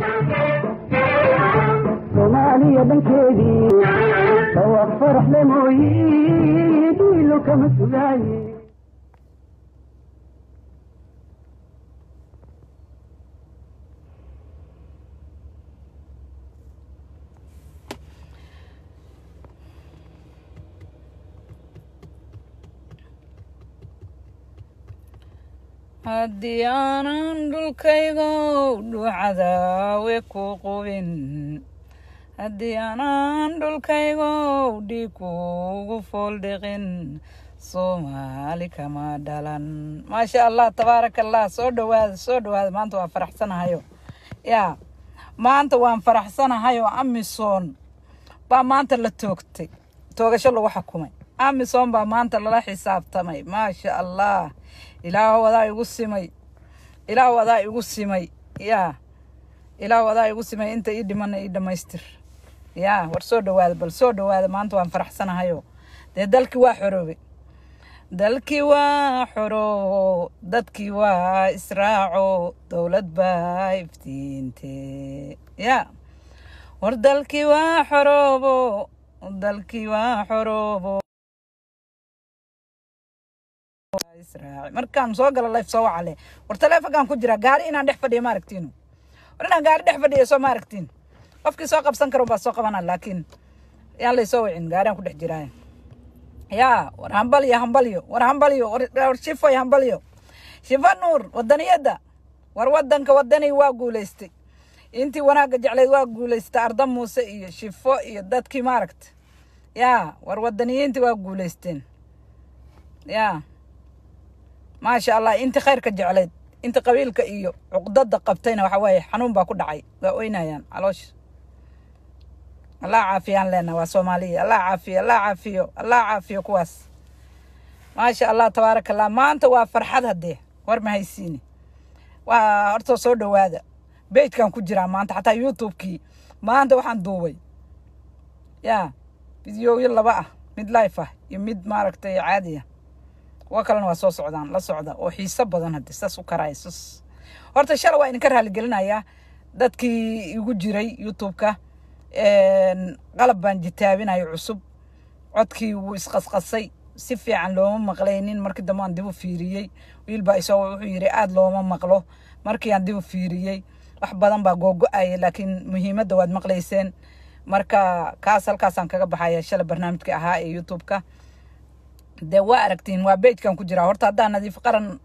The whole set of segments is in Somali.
soomaaliya dhankeedii dhawaaq faraxle mooyi dhiilo kama sugaaye haddii aanan dhulkaygow dhuucadaawe ku qubin haddii aanan dhulkaygow dhiig kuugu fooldhiqin soomaali kama dhalan maasha allah tabaaraka allah soo dhawaada soo dhawaada maanta waan faraxsanahayo yaa maanta waan faraxsanahayo amisom baa maanta la toogtay toogasho lagu xukumay amisom baa maanta lala xisaabtamay maasha allah ilaah wadaa igu simay ilaah wadaa igu simay yaa ilaah wadaa igu simay inta ii dhimana ii dhammaystir yaa war soo dhawaada bal soo dhawaada maanta waan faraxsanahayo dee dalkii waa xoroobay dalkii waa xoroobo dadkii waa israaco dowlad baa iftiinte yaa war dalkii waa xoroobo dalkii waa xoroobo israaci markaan soo galo life soo wacale war taleefonkaan ku jira gaari inaan dhex fadhiyo ma aragtiinu war inaan gaari dhex fadhiyo soo ma aragtiin qofkii soo qabsan karo baa soo qabana laakiin yaan laysoo wicin gaariaan ku dhex jiraaye yaa war hambalyo hambalyo war hambalyo war shifoy hambalyo shifo nuur wadaniyadda war wadanka wadani waa guulaystay intii wanaagga jecleyd waa guulaystay arda muuse iyo shifo iyo dadkii maaragta yaa war wadaniyiintii waa guulaysteen yaa maasha allah intii khayrka jecleyd inta qabiilka iyo cuqdada qabtayna waxa waaye xanuun baa ku dhacay waa oynayaan caloosha allah caafiyaan leena waa soomaaliya allah caafiyo allah caafiyo allah caafiyo kuwaas maasha allah tabaaraka allah maanta waa farxad haddee war ma haysiini waa horta soo dhawaada bejkan ku jiraa maanta xataa youtubekii maanta waxaan duubay yaa fideoyo laba ah mid life ah iyo mid maaragtay caadiya kuwa kalena waa soo socdaan la socda oo xiiso badan hadde saas u karaaya sus horta shala waa idinka raaligelinayaa dadkii igu jiray youtubeka qalab baan jitaabinayo cusub codkii wuu isqasqasay si fiican looma maqlaynin markii dambe aan dib u fiiriyey wiilbaa isoo wuxuu yidhi aada looma maqlo markii aan dib u fiiriyey wax badan baa googo-aya laakiin muhiimadda waad maqlayseen marka kaas halkaasaan kaga baxaya shala barnaamijka ahaa ee youtubeka dee waa aragtiin waa bejkan ku jiraa horta haddaa nadiif qaran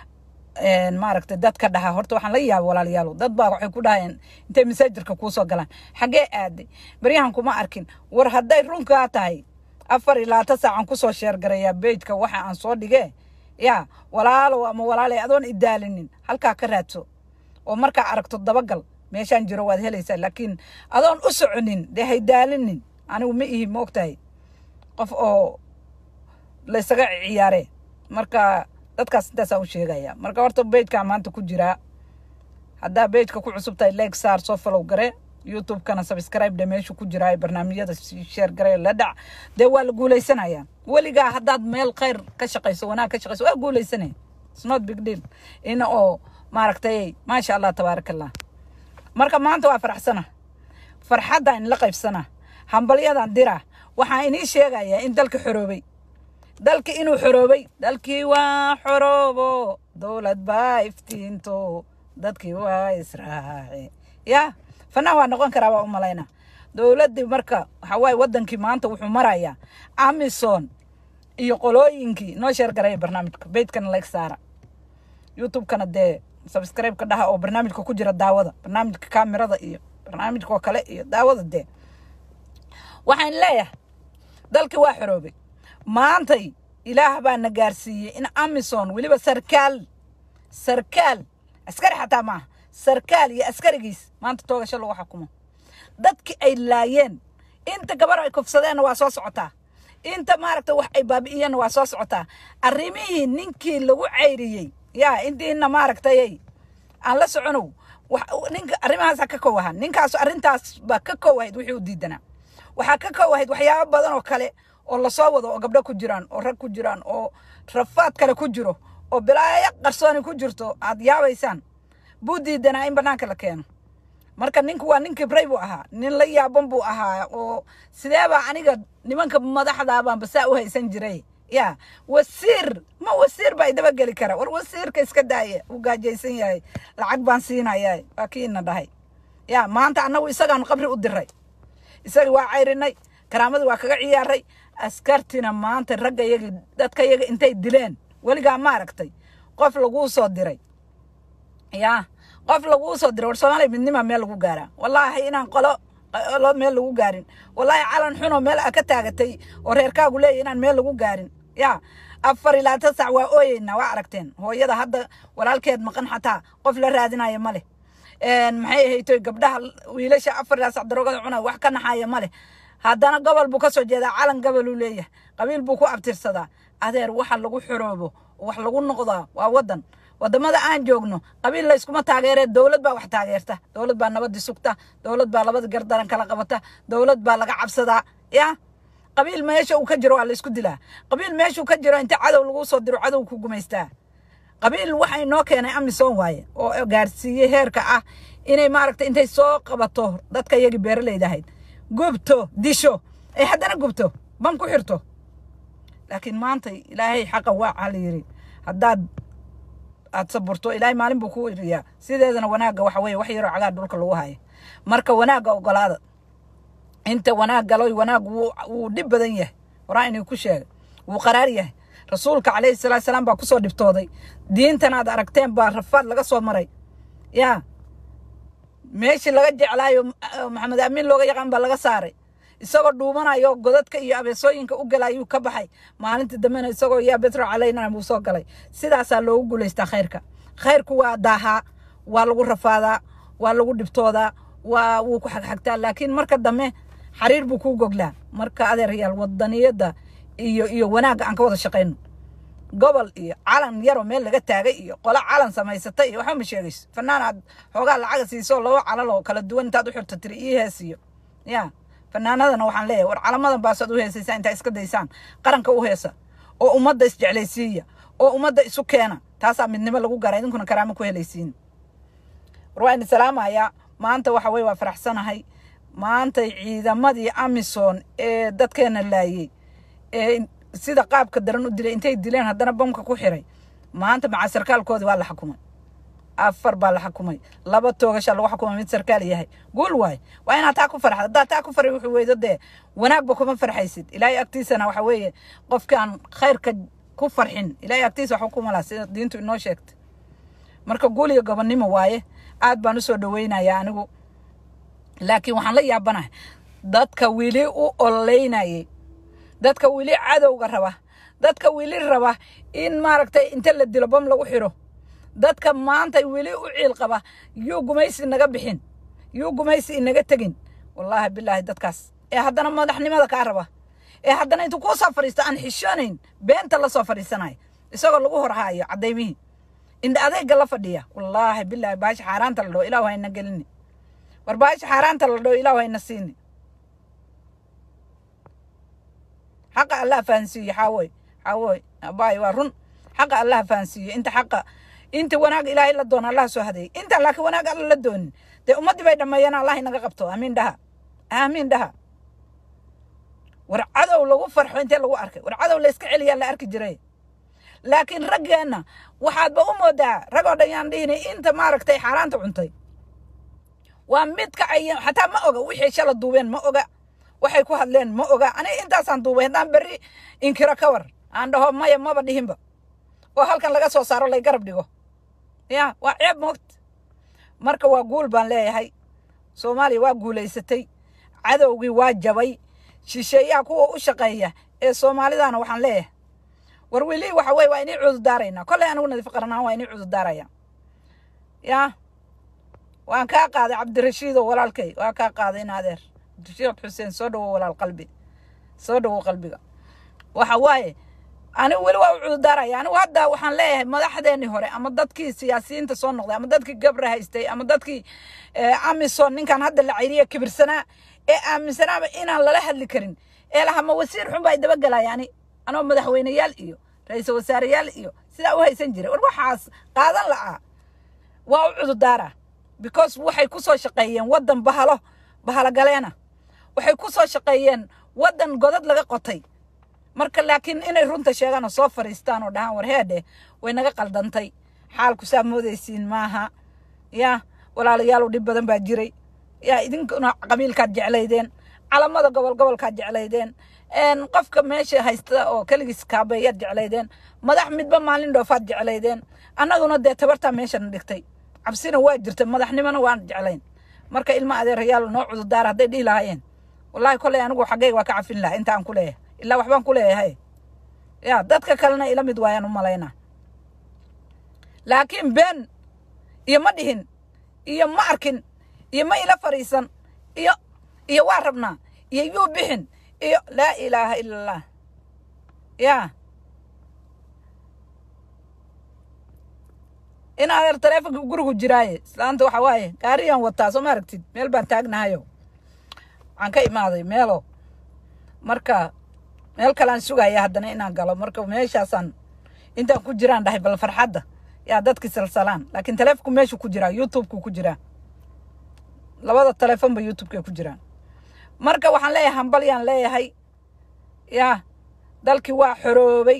maaragtay dad ka dhaha horta waxaan la yaabay walaalayaalo dad baa waxay ku dhahayeen intay masaajarka kuusoo galaan xaggee aaday baryahan kuma arkin war hadday runkaa tahay afar iyo labaatan saacan kusoo sheergarayaa bejka waxa aan soo dhigee yaa walaalow ama walaalay adoon idaalinin halkaa ka raadso oo markaa aragto dabagal meeshaan jiro waad helaysaa laakiin adoon u soconin dee haydaalinin anigu ma ihi ma ogtahay qof oo laysaga ciyaare marka dadkaas intaasaan u sheegaya marka horta bejkaa maanta ku jiraa haddaa bejka ku cusub tahay leeg saar soo falow gare youtubekana subscribe dhe meeshu ku jiraa barnaamijyada sheer gare la dhac dee waa la guuleysanaya weligaa haddaad meel khayr ka shaqayso wanaag ka shaqayso waa guuleysanaya it's not big deal ina oo maaragtay maasha allah tabaaraka allah marka maanta waa faraxsana farxadda in la qaybsana hambalyadan dira waxaan inii sheegayaa in dalka xoroobay dalki inuu xoroobay dalkii waa xoroobo dowlad baa iftiinto dadkii waa israaci ya fanaan waa noqon karaa waa u malayna dowladdii marka waxa waaye wadankii maanta wuxuu marayaa amison iyo qolooyinkii noo sheer garaya barnaamijka beydkana leg saara youtubekana dee subscribe-ka dhaha oo barnaamijka ku jira daawada barnaamijka kaamirada iyo barnaamijka oo kale iyo daawada dee waxaan leeyahay dalkii waa xoroobay maantay ilaah baa na gaarsiiyey in amison weliba sarkaal sarkaal askari xataa maaha sarkaal iyo askarigiis maanta toogasho lagu xukumo dadki ay laayeen inta gabar ay kufsadeenna waa soo socotaa inta maaragta wax ay baabi'iyeenna waa soo socotaa arrimihii ninkii lagu cayriyey yaa intiina maaragtay aan la soconow ninka arrimahaasa ka kow ahaa ninkaas arrintaas baa ka kow ahayd wixii u diidanaa waxaa ka kow ahayd waxyaabo badan oo kale oo lasoo wado oo gabdho ku jiraan oo rag ku jiraan oo rafaad kale ku jiro oo bilaayo qarsooni ku jirto aad yaabaysaan buu diidanaa in banaanka la keeno marka ninku waa nin kibray buu ahaa nin la yaaban buu ahaa oo sideebaa aniga nimanka madaxdaabaan basaa u haysan jiray ya wasiir ma wasiir baa idaba geli kara war wasiirka iska daaya uu gaajaysan yahay lacag baan siinaya waa kiina dhahay ya maanta annagu isagaan qabri u diray isaga waa cayrinay karaamadii waa kaga ciyaaray askartina maanta ragga yagi dadka yaga intay dileen weligaa ma aragtay qof laguu soo diray ya qof laguu soo diray war soomaaliya midnima meel lagu gaaraa wallaahi inaan qolo qolo meel lagu gaarin wallaahi calan xunoo meel a ka taagatay oo reerkaagu leeyahy inaan meel lagu gaarin ya afar ilaa tan sac waa ooyeynaa waa aragteen hooyada hadda walaalkeed maqan xataa qof la raadinaya ma leh maxay ahaytoy gabdhaha wiilasha afar ilaa sac daroogada cunaa wax ka naxaya ma leh haddana gobol buu ka soo jeedaa calan goboluu leeyahay qabiil buu ku abtirsadaa adeer waxa lagu xoroobo wax lagu noqdaa waa wadan wadamada aan joogno qabiil layskuma taageeree dowlad baa wax taageerta dowlad baa nabadii sugta dowlad baa labada gardaran kala qabata dowlad baa laga cabsadaa ya qabiil meesha uu ka jiro waa laysku dilaa qabiil meeshuu ka jiro inta cadow lagu soo diro cadow ku gumaystaa qabiil waxa inoo keenay amisom waaye oo gaarsiiyey heerka ah inay maaragtay intay soo qabato dadka iyagii beeralayda ahayd gubto disho ay haddana gubto bam ku xirto laakiin maanta ilaahay xaqa waa cala yiri haddaad aad saburto ilaahay maalin buu ku iriyaa sideedana wanaagga waxa weeye wax yaroo cagaar dhulka lagu haya marka wanaagga ogolaada inta wanaag galoy wanaag wuu wuu dhib badan yahay horaa inuu ku sheegay wuu qaraar yahay rasuulka calayhi salaatu salaam baa kusoo dhibtooday diintan aad aragteen baa rafaad laga soo maray yaa meeshii laga jeclaayo maxamed amiin looga yaqaan baa laga saaray isagoo dhuumanayo godadka iyo abeesooyinka u galayuu ka baxay maalintii dambena isagoo yaa betro calayna buu soo galay sidaasaa loogu guulaystaa khayrka khayrku waa daahaa waa lagu rafaadaa waa lagu dhibtoodaa waa wuu ku xagxagtaa laakiin marka dambe xariir buu kuu goglaa marka adeerayaal wadaniyadda iyo iyo wanaagga aan ka wada shaqayno gobol iyo calan yaroo meel laga taagay iyo qolo calan samaysatay iyo waxba ma sheegayso fanaan aad xoogaa lacaga siiso laba calal oo kala duwan intaad u xirto tiri ii hees iyo ya fanaanadana waxaan leeyahay war calamadan baasaad u heesaysaa intaa iska daysaan qaranka u heesa oo ummadda isjeclaysiiya oo ummadda isu keena taasaa midnimo lagu gara idinkuna karaamo ku helaysiin war waa idin salaamayaa maanta waxa weye waa faraxsanahay maantay ciidamadii amison ee dadkeena laayey ee sida qaabka daran u dilay intay dileen haddana bamka ku xiray maanta maca sarkaalkoodii waa la xukumay afar baa la xukumay laba toogashaa lagu xukumay mid sarkaal yahay guul waay waa inaad taa ku farxad haddaad taa ku farxi wuxuu weydo dee wanaagba kuma farxaysid ilaahay agtiisana waxa weeye qofkaan khayrka ku farxin ilaahay agtiisa wax ukuma laha sida diintu inoo sheegtay marka guul iyo gobonnimo waaye aad baan usoo dhaweynayaa anigu laakiin waxaan la yaabanahay dadka weli u ololeynayay dadka weli cadowga raba dadka weli raba in maaragtay inta la dilo bam lagu xiro dadka maanta weli u ciil qaba yuu gumaysi naga bixin yuu gumaysi inaga tegin wallaahi bilaahi dadkaas ee haddana madaxnimada kaa raba ee haddana intuu kuu soo fadhiisto aan xishoonayn beenta la soo fadhiisanayo isagoo lagu horhaayo cadaymihii indha adeega la fadhiya wallaahi bilaahi baasha xaaraanta la dhaho ilahu hayna gelini war baasha xaaraanta la dhaho ilahu hayna siini xaqa allah fahansiiye xaawoy xaawoy abaay waa run xaqa allah fahansiiye inta xaqa inta wanaag ilaahay la doona allah soo hadeeyey intaan laakiin wanaag alla la doonin dee ummaddii bay dhammeeyeen allah inaga qabto aamiin dhaha aamiin dhaha war cadow lagu farxo intee lagu arkay war cadow la iska celiyaa la arki jiray laakiin raggeenna waxaadba u moodaa rag oo dhan yaan dhihini inta maaragtay xaaraanta cuntay waa midka ay xataa ma oga wixii shala duubeen ma oga waxay ku hadleen ma oga aniga intaasaan duubay haddaan berri inkiro ka war aan dhaho maya maba dhihinba oo halkan laga soo saaro lay garab dhigo ya waa ceeb moogta marka waa guul baan leeyahay soomaaliya waa guulaysatay cadowgii waa jabay shisheeyaha kuwa u shaqeeya ee soomaalidana waxaan leeyahay war weli waxa weye waa inii cududaaraynaa kolley anigu nadiif qaranaan waa inii cududaaraya ya waan kaa qaaday cabdirashiido walaalkay waa kaa qaaday in adeer cabdirashiid xuseen soo dhawo walaal qalbi soo dhawo qalbiga waxa waaye anigu weli waa u cududaaraya anigu hadda waxaan leeyahay madaxdeenii hore ama dadkii siyaasiyiinta soo noqday ama dadkii gabra haystay ama dadkii amison ninkan hadda la cayriya kibirsanaa ee aaminsanaaba inaan lala hadli karin ee laha ma wasiir xun baa dabagelaya ani anoo madaxweyneyaal iyo ra-iisul wasaareyaal iyo sidaa u haysan jiray war waxaas qaadan la'aa waa u cududaara because waxay ku soo shaqeeyeen waddan bahalo bahalo galeena waxay ku soo shaqeeyeen waddan godad laga qotay marka laakiin inay runta sheegaan oo soo fariistaan oo dhahaan war heedhe way naga qaldantay xaalku saa moodaysiin maaha yaa walaalayaal dhib badan baa jiray yaa idinkuna qabiilkaad jeclaydeen calamada gobol gobolkaad jeclaydeen een, qofka meesha haysta oo keligiis kaabeeyaad jeclaydeen madax midba maalin dhoofaad jeclaydeen annaguna dee tabartaa meeshana dhigtay cabsina waa jirta madaxnimona waan jeclayn marka ilma adeerayaal noo cududaar hadday dhihi lahaayeen wallaahi kolley anigu xaggayga waa ka cafin lahaa inta aan ku leeyahay ilaa waxbaan ku leeyahay ya dadka kalena ila mid waayaan u malaynaa laakiin been iyo ma dhihin iyo ma arkin iyo ma ila fariisan iyo iyo waa rabnaa iyo yuu bixin iyo laa ilaaha ila allah ya in adeer taleefonka gurigu jiraaye islaanta waxa waaye gaariyaan wataa soo ma aragtid meel baan taagnahayo waxaan ka imaaday meelo marka meel kalean sugaya haddana inaan galo marka meeshaasaan intaan ku jiraan dhahay bal farxadda yaa dadki salsalaan laakiin taleefonku meeshu ku jiraa youtubku ku jiraa labada taleefonba youtubekay ku jiraan marka waxaan leeyahay hambal yaan leeyahay yaa dalkii waa xoroobay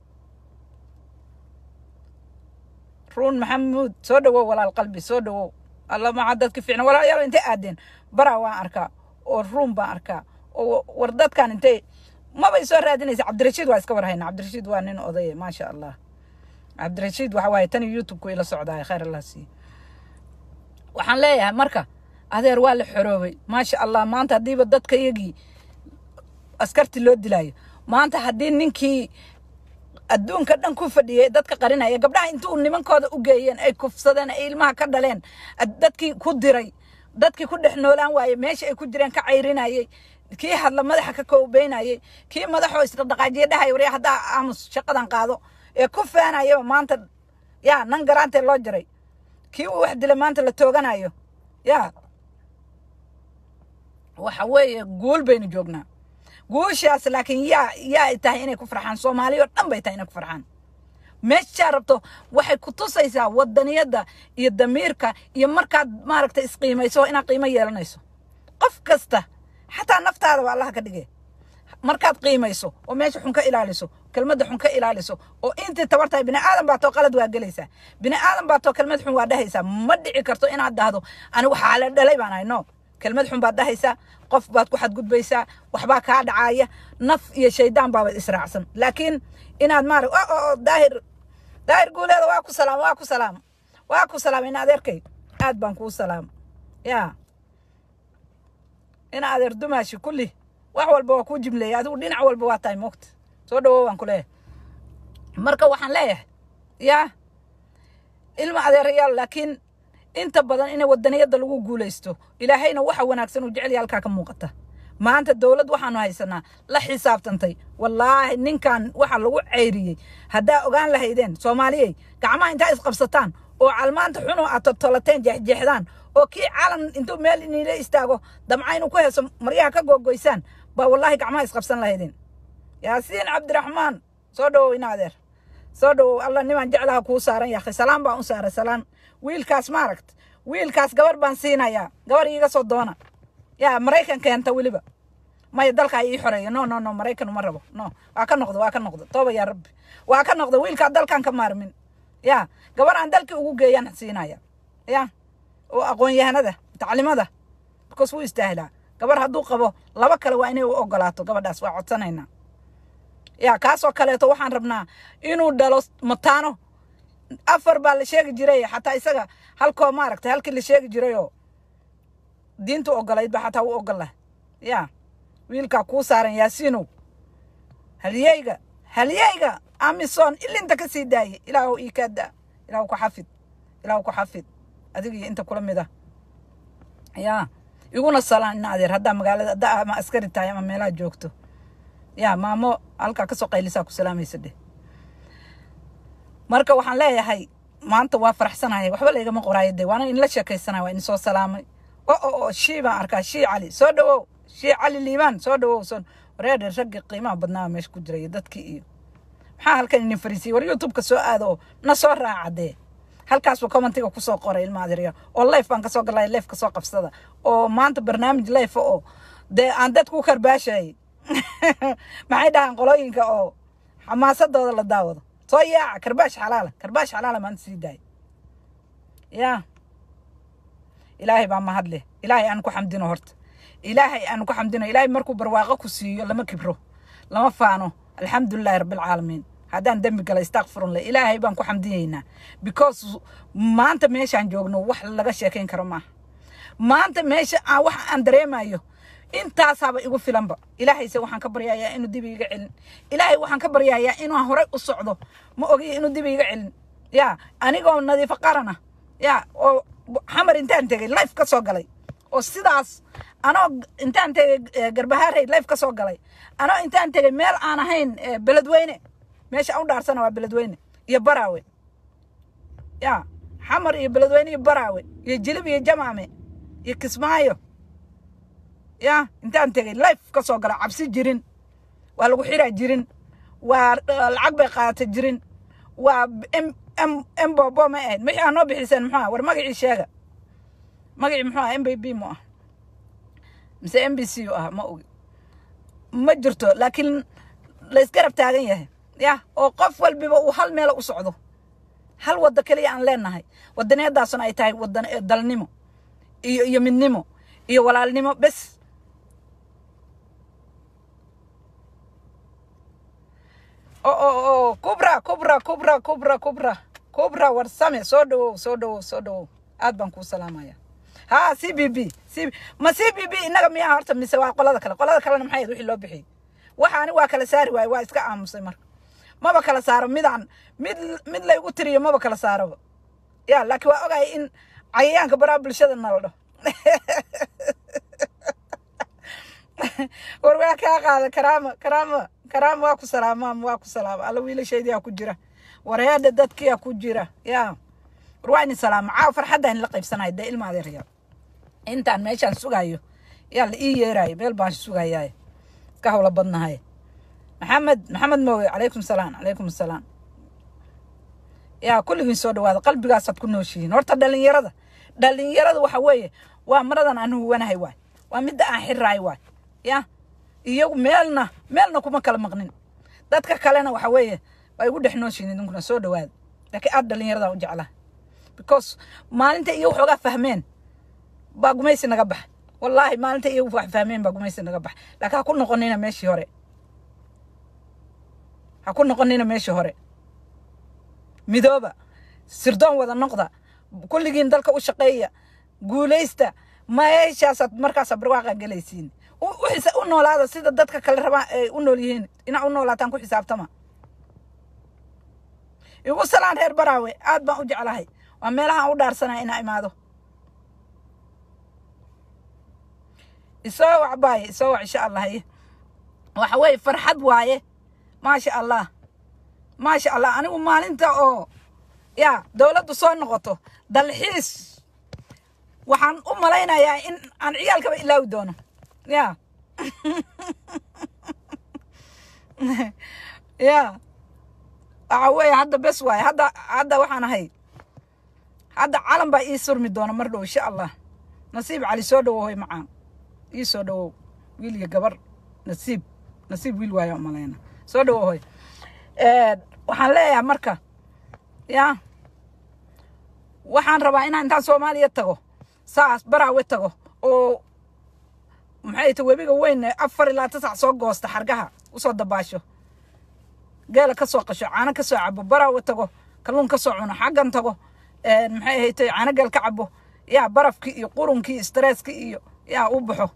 ruun maxamuud soo dhowow walaal qalbi soo dhowow alla maca dadki fiicna walaalayaal intay aadeen baraa waan arkaa oo ruun baan arkaa oo war dadkan intay mabay soo raadinaysa cabdirashiid waa iska warhayna cabdirashiid waa nin odaye maasha allah cabdirashiid waxa waaye tani youtube-ku ila socdaay khayr allah siiye waxaan leeyahay marka adeer waa la xoroobay maasha allah maanta haddiiba dadka iyagii askarti loo dilaayo maanta haddii ninkii adduunka dhan ku fadhiyay dadka qarinaya gabdhaha intuu nimankooda u geeyeen ay kufsadeen ay ilmaha ka dhaleen ad- dadkii ku diray dadkii ku dhex noolaan waaye meesha ay ku jireen ka cayrinayay kii hadla madaxa ka koobeynayay kii madaxoo isdhaqdhaqaajiye dhahaya warya haddaa aamus shaqadan qaado ee ku feenayaba maanta yaa nan garaantee loo jiray kii uu wax dilay maanta la tooganayo yaa waxa weeye guul baynu joognaa guushaas laakiin yaa yaa ay tahay inay ku farxaan soomaaliya oo dhan bay tahay inay ku farxaan meeshaa rabto waxay ku tusaysaa wadaniyadda iyo damiirka iyo markaad maaragtay isqiimayso inaad qiimo yeelanayso qof kasta xataa naftaada waa allaha ka dhige markaad qiimayso oo meesha xun ka ilaaliso kelmadda xun ka ilaaliso oo intii tabar tahay bini aadan baa too qalad waa gelaysaa bini aadan baa too kelmad xun waa dhahaysaa ma dhici karto inaad dhahdo ani waxaa la dhalay baan ahay no kelmad xun baad dhahaysaa qof baad ku xadgudbaysaa waxbaa kaa dhacaya naf iyo shaydaan baaba israacsan laakiin inaad maarag o o daahir daahir guuleeda waa ku salaam waa ku salaam waa ku salaam ina adeerkay aad baan kuu salaam yaa ina adeer dumaashi kulli wax walba waa kuu jimleeya adigu dhinac walba waa tahay moogta soo dhawow waan ku leeyahay marka waxaan leeyahay yaa ilma adeerayaal laakiin inta badan in wadaniyada lagu guulaysto ilaahayna waxa wanaagsan uu jecel yahay halkaa ka muuqata maanta dowlad waxaanu haysanaa la xisaabtantay wallaahi ninkan waxa lagu ceyriyey haddaa ogaan lahaydeen soomaaliyey gacmaha intaa isqabsataan oo calmaanta xunoo aad toltolateen jeexjeexdaan oo kii calan intuu meel iniila istaago damca inuu ku heeso maryaha ka googoysaan baa wallaahi gacmaha isqabsan lahaydeen yaasiin cabdiraxmaan soo dhawow ina adeer soo dhawow alla nimaan jeclaha kuu saaran yaakhay salaan baan u saaray salaan wiilkaas maaragt wiilkaas gabar baan siinayaa gabar iiga soo doona yaa maraykan keenta weliba maya dalka ii xoreeya no no no maraykan uma rabo no waa ka noqdo waa ka noqdo tooba yaa rabbi waa ka noqdo wiilkaa dalkan ka maarmin ya gabar aan dalkii ugu geeyaan siinaya ya oo aqoon-yahanada taclimada because wuu istaahilaa gabar hadduu qabo laba kale waa inay u ogolaato gabadhaas waa codsanaynaa ya kaasoo kaleeto waxaan rabnaa inuu dhalo mataano afar baa la sheegi jiray xataa isaga halkoo maaragtay halkii la sheegi jirayoo diintu ogolayd ba xataa u ogolah ya wiilkaa kuu saaran yaasiinow halyeyga halyeyga amison ilinta ka sii daaye ilaahu ii kaa daa ilaahu ku xafid ilaahu ku xafid adiga iyo inta kula mid ah ya iguna salaan ina adeer haddaa magaalada haddaa ama askari tahay ama meelaha joogto ya maamo halkaa kasoo qaylisaa ku salaamaysa dheh marka waxaan leeyahay maanta waa faraxsanahay waxba laygama qoraayo de waana inla sheekaysanaya waa idinsoo salaamay o o o shii baan arkaa shii cali soo dhawow shii cali liibaan soo dhawow son wareedhe raggii qiimaha badnaa meesha ku jiraya dadkii iyo maxaa halkan idin fariisiyey war youtubeka soo aado oo na soo raaca dee halkaasuu commentiga kusoo qoray ilma adeerya oo life baan kasoo galay life kasoo qabsada oo maanta barnaamij life oo dee aan dadku u karbaashayay maxay dhahaan qolooyinka oo xamaasadooda la daawado soo yaaca karbaash xalaala karbaash xalaala maanta sii daaya yaa ilaahay baa mahad leh ilaahay aan ku xamdino horta ilaahay aan ku xamdino ilaahay markuu barwaaqo ku siiyo lama kibro lama faano alxamdulilahi rabbilcaalamiin haddaan dembi gala istakfirunle ilaahay baan ku xamdiyeynaa because maanta meeshaan joogno wax laga sheekayn karo maaha maanta meesha aan wax aan dareemayo intaasaaba igu filanba ilaahayse waxaan ka baryayaa inuu dib iiga celin ilaahay waxaan ka baryayaa inuu horey u socdo ma ogiyo inuu dib iiga celin ya anigoo nadiifo qaran ah ya oo xamar intaan tegay life ka soo galay oo sidaas anoo intaan tegay eh, garbahaarey life ka soo galay anoo intaan tegay meel aan ahayn eh, beledweyne meesha aan u dhaarsana waa beledweyne iyo baraawe ya xamar iyo beledweyne iyo baraawe iyo jilib iyo jamaame iyo kismaayo ya intaan tegay life ka soo galay cabsi jirin waa lagu xiraa jirin waa eh, lacag bay qaadatay jirin waa m m m bobo ma ahayd wixii aa noo bixiseen muxuu ah war magacii sheega magacii muxuu ah m b b mu ah mise m b c u ah ma ogi ma jirto laakiin la isgarab taagan yahay ya oo qof walbiba uu hal meela u socdo hal waddo keliya aan leenahay wadaneedaasuna ay tahay wadan eh, dalnimo iyo iyo midnimo iyo walaalnimo bes o o o kubra kubra kubra kubra kubra kubra warsame soo dhawow soo dhawow soo dhawow aad baan kuu salaamaya ha c b b c ma c b b innaga miyaa horta mise waa qolada kale qolada kalena maxay ahayd wixii loo bixiyey waxaani waa kala saari waaye waa iska aamusay marka maba kala saaro midaan mid mid laygu tiriyo maba kala saaroba ya laakiin waa ogahay in cayayaanka baraa bulshada nala dho war waa kaa qaada karaama karaama karaama waa ku salaamaam waa ku salaama alla wiilashaydiyaa ku jira wareedha dadkiyaa ku jira ya war waa ini salaama caaw farxadda in la qaybsanayo dee ilma adeeraya intaan meeshaan sugayo yaa la ii yeerayo meel baan sugayaay ka hawla badnahay maxamed maxamed mooge calaykum salaam calaykum salaam yaa kulligiin soo dhawaada qalbigaasaad ku nooshihiin horta dhalinyarada dhalinyarada waxa weeye waa maradan aan huwanahay waay waa midda aan xiraay waay ya iyagu meelna meelna kuma kala maqnin dadka kalena waxa weeye waa igu dhex nooshihiin idinkuna soo dhawaada laakiin aad dhalinyaradan u jeclaa because maalinta iyo waxoogaa fahmeen baa gumaysi naga bax wallaahi maalinta iyo wax fahmeen baa gumaysi naga bax laakiin ha ku noqonina meeshii hore ha ku noqonina meeshii hore midooba sirdoon wada noqda kulligiin dalka u shaqeeya guulaysta meeshaasaad markaasaa barwaaqa gelaysiin u u xisa- u noolaada sida dadka kale rabaa ay u nool yihiin inaa u noolaataan ku xisaabtama igu salaan reer baraawe aad baan u jeclahay waa meelahaan u dhaarsanaya inaa imaado isoo wac baaye isoo wac insha allah haye waxa weeye farxad waaye maasha allah maasha allah anigu maalinta oo ya dowladdu soo noqoto dalxiis waxaan u malaynayaa in aan ciyaalkaba ilaawi doono ya ya waxa weeye hadda bes waaye hadda hadda waxaan ahay hadda calan baa ii surmi doona mar dhow insha allah nasiib cali soo dhawow hoy macaan ii soo dhawow wiil iyo gabar nasiib nasiib wiil waayo u malayna soo dhawow hoy waxaan leeyahay marka ya waxaan rabaa inaan intaan soomaaliya tago saas baraawe tago oo maxay ta webiga weyn ee afar ilaa tasac soo goosta xargaha usoo dabaasho geela ka soo qasho caano ka soo cabo baraawe tago kalluun ka soo cuno xaggan tago maxay ahayte caano geel ka cabo yaa barafkii iyo qurunkii stresskii iyo yaa u baxo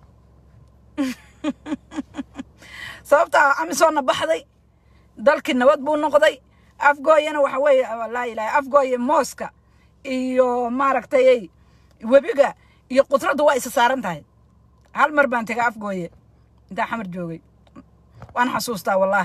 sababtaa amisoonna baxday dalkii nabad buu noqday afgooyana waxa weeye laa ilaha afgooye mooska iyo maaragtay webiga iyo qudraddu waa isa saaran tahay hal mar baan tegay afgooye intaa xamar joogay waan xasuustaa wallaahi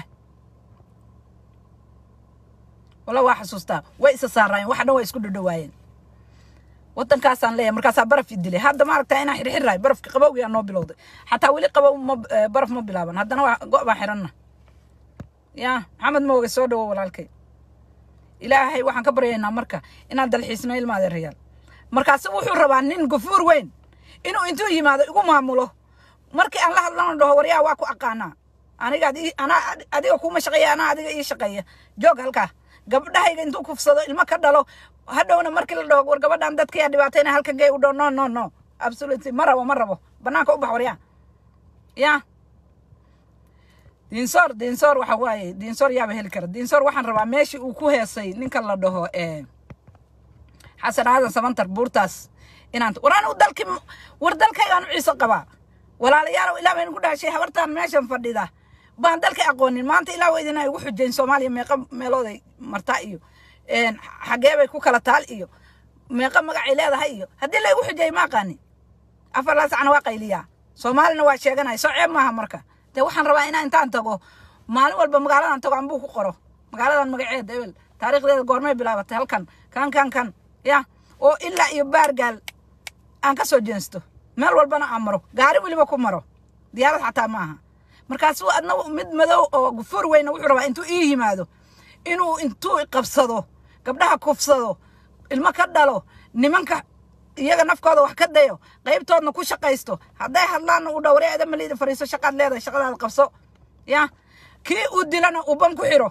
walla waa xasuustaa way isa saaraayeen wax dhan waa isku dhadhawaayeen waddankaasaan leeyahay markaasaa baraf i dilay hadda maaragtaa inaan xirxirahay barafki qabowgiyaa noo bilowday xataa weli qabow ma baraf ma bilaaban haddana waa go' baan xiranna ya maxamed mooge soo dhawo walaalkay ilaahay waxaan ka baryaynaa marka inaan dalxiisno ilma adeerayaal markaasi wuxuu rabaa nin gafuur weyn inuu intuu yimaado igu maamulo markii aan la hadlana dhaho waryaa waa ku aqaanaa aniga adi- anaa adiga kuma shaqeeya anaa adiga ii shaqeeya joog halkaa gabdhahayga intuu kufsado ilmo ka dhalo hadhowna markii la dhaho war gabadhan dadkayaa dhibaatayna halka gey u dhaho no no no absolutely ma rabo ma rabo banaanka u bax waryaa ya diinsoor diinsoor waxa waaye diinsoor yaaba heli kara diinsoor waxaan rabaa meeshii uu ku heesay ninka la dhaho ee xasan aadan samantar buurtaas inaan war anigu dalki war dalkaygaan u ciise qabaa walaalayaalow ilaa baynu ku dhashay habartaan meeshan fadhida baan dalka aqoonin maanta ilaa waa idin ay ugu xujeyn soomaaliya meeqa meelooday martaa iyo een, xagee bay ku kala taal iyo meeqa magacay leedahay iyo haddii laygu xujeey ma aqaanin afar laa sacna waa qayliyaa soomaalina waa sheeganaya soo ceeb maaha marka dee waxaan rabaa inaan intaan tago maalin walba magaaladan tago anbuu ku qoro magaaladan magaceeda ebel taariikhdeeda goormay bilaabatay halkan kan kan kan ya oo ilaa iyo baargaal aan ka soo jeensto meel walbana aan maro gaari weliba ku maro diyaarad xataa ma aha markaasuu adna mid madow oo gufuur weyna wuxuu rabaa intuu ii yimaado inuu intuu qabsado gabdhaha kufsado ilmo ka dhalo nimanka iyaga nafkooda wax ka dayo qaybtoodna ku shaqaysto hadday hadlaanna uu dhowre eeda maliida fariiso shaqaad leedahay shaqadaada qabso ya kii uu dilana uu ban ku xiro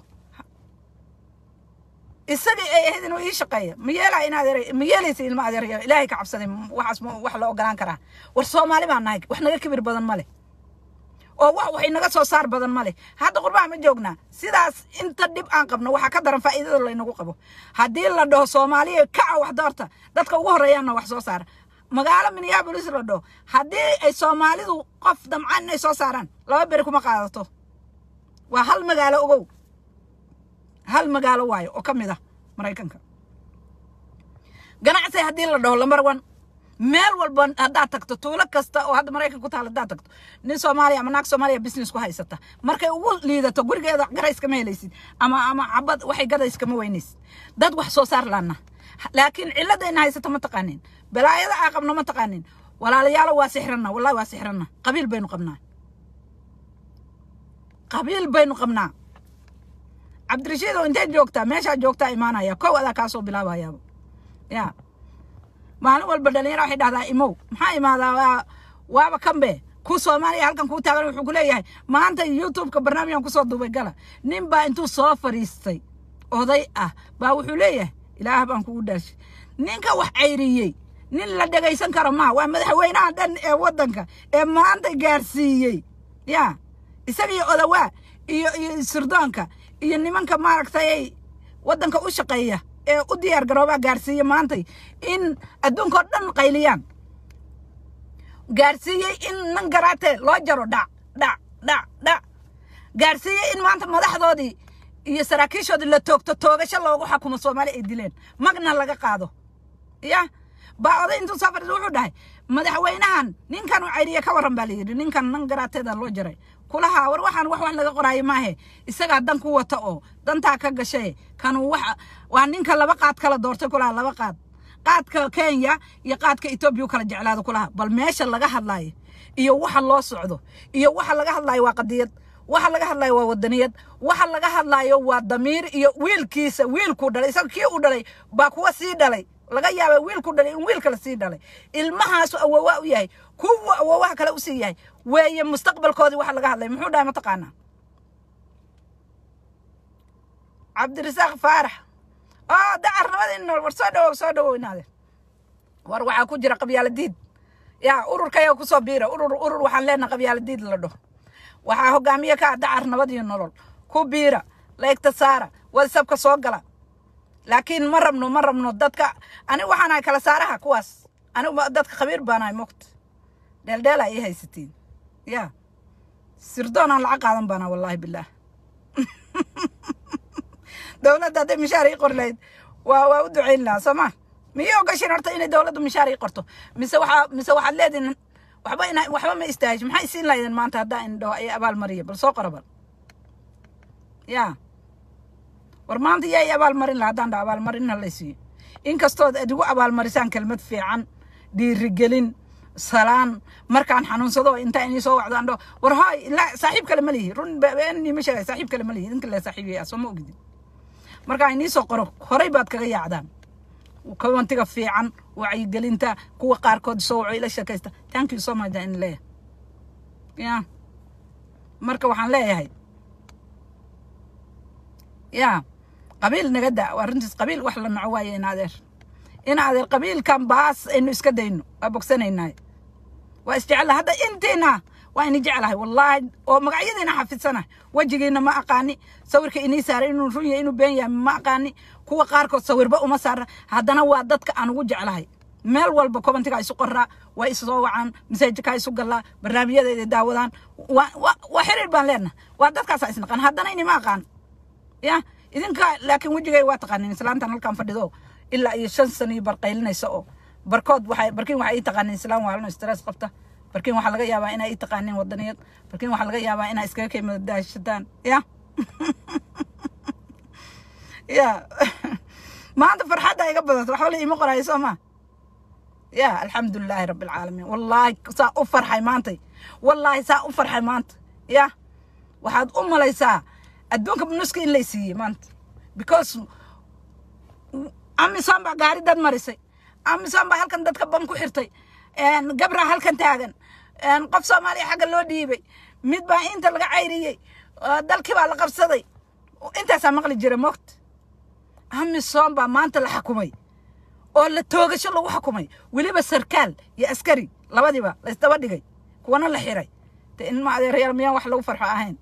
isagii ay ahayd inuu ii shaqeeyo ma yeelaa in adeer ma yeelaysa ilma adeeryo ilaahay ka cabsaday waxaas ma wax la ogolaan karaa war soomaali baan nahay wax naga kibir badan ma leh oo wax wax inaga soo saar badan ma leh hadda qurbaha ma joognaa sidaas inta dhib aan qabno waxaa ka daran faa'iidada laynagu qabo haddii la dhaho soomaaliya kaca wax doorta dadka ugu horreeyaana wax soo saara magaalo minneapolis la dhaho haddii ay soomaalidu qof damcaan inay soo saaraan laba beri kuma qaadato waa hal magaalo ogow hal magaalo waayo oo ka mid ah maraykanka ganacsi haddii la dhaho lambar one meel walba haddaad tagto tuulo kasta oo hadda maraykan ku taal haddaad tagto nin soomaaliya ama naag soomaaliya business ku haysata markay ugu liidato gurigeeda garays kama helaysid ama ama cabad waxay gadays kama weynaysid dad wax soo saar laana laakiin ciladayna haysata ma taqaanin balaayada aa qabno ma taqaanin walaalayaalo waa sixranna wallahi waa sixranna qabiil baynu qabnaa qabiil baynu qabnaa cabdirashiid oo intee joogtaa meeshaa joogtaa imaanaya kow adaa kaasoo bilaabayaaba ya maalin walba dhalinyara waxay dhahdaa imow maxaa imaadaa waa waaba kanbe ku soomaaliya halkan kuu taagan wuxuu ku leeyahay maanta youtubeka barnaamijkan kusoo duubay gala nin baa intuu soo fadhiistay oday ah baa wuxuu leeyahay ilaah baan kugu dhaashay ninka wax cayriyey nin la dhegaysan karo maa waa madaxweynaha dhan ee waddanka ee maanta gaarsiiyey ya isaga iyo odawaa iyo iyo sirdoonka iyo nimanka maaragtay waddanka u shaqeeya ee u diyaar garoobaa gaarsiiye maantay in adduunka oo dhan qayliyaan gaarsiiyey in nan garaatee loo jaro dhac dhac dhac dhac gaarsiiyey in maanta madaxdoodii iyo saraakiishoodii la toogto toogasho loogu xakumo soomaali ay dileen magna laga qaado ya baa oday intuu soo fadhiisa wuxuu dhahay madaxweynahan ninkan u cayriye ka warran baa layidhi ninkan nan garaateeda loo jaray kulaha war waxaan wax wax laga qoraayo maahe isagaa dan ku wata oo dantaa ka gashay kanu waxa waa ninka laba qaad kala doortay kulaha laba qaad qaadka kenya iyo qaadka etoobiya u kala jeclaado kulaha bal meesha laga hadlaayo iyo waxa loo socdo iyo waxa laga hadlaayo waa qadiyad waxa laga hadlaayo waa wadaniyad waxa laga hadlaayo waa damiir iyo wiilkiisa wiilkuu dhalay isaga kii uu dhalay baa kuwa sii dhalay laga yaaba wiilku dhalay in wiil kale sii dhalay ilmahaasu awoowa u yahay kuwa awoowaha kale usii yahay weeye mustaqbalkoodii waxa laga hadlay muxuu dhahay mataqaanaa cabdirasaaq faarax oo dacarnimadii nool war soo dhawow soo dhawow inaade war waxaa ku jira qabyaala diid yaa ururkaya kusoo biira urur urur waxaan leenahay qabyaala diid la dhaho waxaa hogaamiye ka ah dacar nabad iyo nolol ku biira laegta saara whatsapka soo gala laakiin ma rabno ma rabno dadka anigu waxaan ahay kala saaraha kuwaas anigu dadka khabiir baan ahay moogta dheeldheel ay ii haysatiin ya sirdoon aan lacag qaadan baana wallaahi bilaah dowladda hadday mishaar ii qori lahayd waa waa u ducayn lahaa soo ma miyay ogashin horta inay dowladdu mishaar ii qorto mise waxaa mise waxaad leedihin waxba ina waxba ma istaahish maxay isiin lahaydeen maanta haddaa indho ay abaal mariya bal soo qora bal ya war maanta yaa i abaalmarin laha haddaan dha abaalmarin ha laysiiyo inkastood ad igu abaalmarisaan kelmad fiican dhiirigelin salaan markaan xanuunsado intaa inii soo wacdo andho war hoy la saaxiib kale ma lihi run beenii ma sheegay saaxiib kale ma lihi idinka le saaxiib yaa soo ma ogidin markaa inii soo qoro horay baad kaga yaacdaan komantiga fiican wacyigelinta kuwa qaarkood soo waco ila sheekaysta thank you so much in leeyahay ya marka waxaan leeyahay ya qabiil naga da waa runtiis qabiil wax la naco waaye in adeer in adeer qabiilkan baas aynu iska dayno waa bogsanaynaa waa isjecela hadda intiina waa ini jeclahay wallaahi oo magacyadiina xafidsanahay wejigiina ma aqaani sawirka inii saaray inuu run yahay inuu been yahay ma aqaani kuwa qaarkood sawirba uma saara haddana waa dadka aan ugu jeclahay meel walba kobantiga isu qoraa waa isu soo wacaan masaajidkaa isu galaa barnaamijyadeeda daawadaan waa waa waa xiriir baan leenahay waa dadkaasaa isnaqaan haddana inima aqaan ya idinka laakiin wejigay waa taqaanin islaantan halkan fadhido ilaa iyo shan sano iyo barqaylinaysa oo barkood waxay barkiin waxay ii taqaanin islaan waalno stress qabta barkiin waxaa laga yaabaa inay ii taqaanin wadaniyad barkiin waxaa laga yaabaa inay iskaga keymada daashataan ya ya maanta farxadda iga badato waxba la iima qoraayo soo maa ya alxamdu lilaahi rabbi alcaalamiin wallaahi saa u farxay maantay wallaahi saa u farxay maanta ya waxaad u malaysaa adduunka nuska in lay siiyey maanta because amisom baa gaari dad marisay amisom baa halkan dadka ban ku xirtay gabraa halkan taagan qof soomaaliya xagga loo dhiibay mid baa inta laga cayriyey dalkii baa la qabsaday intaasaa maqli jira moogta amisom baa maanta la xukumay oo la toogasho lagu xukumay weliba sarkaal iyo askari labadiiba la isdaba dhigay kuwana la xiray de in ma adeerayaal miyaan wax lagu farxo ahayn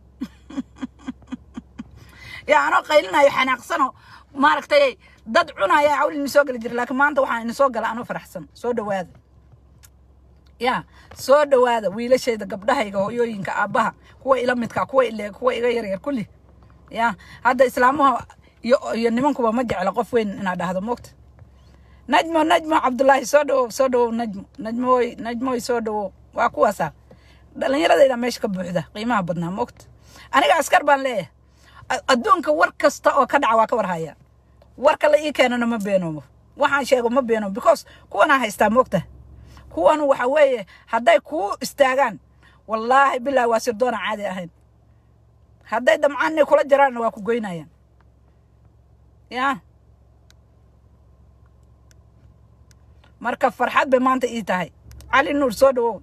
yaa anoo qaylinayo xanaaqsano maaragtay dad cunaya cawl ini soo geli jira laakiin maanta waxaan ini soo gala anoo faraxsan soo dhawaada ya soo dhawaada wiilashayda gabdhahayga hooyooyinka aabbaha kuwa ila midka kuwa ile kuwa iga yaryar kulli ya hadda islaamuha iyo iyo nimankuba ma jecla qof weyn inaad dhahdo moogta najmo najmo cabdullaahi soo dhawow soo dhawow najmo najmooy najmooy soo dhawow waa kuwaasaa dhallinyaradayda meesha ka buuxda qiimaha badnaa moogta aniga askar baan leeyahay adduunka war kasta oo ka dhaca waa ka war haya warka la ii keenana ma beenoomo waxaan sheego ma beenoomo because kuwanaa haystaa moogta kuwan waxa weeye hadday kuu istaagaan wallaahi bilaahi waa sirdoona caadi ahayn hadday damcaanay kula jiraanna waa ku goynayaan ya marka farxad bay maanta ii tahay cali nuur soo dhawow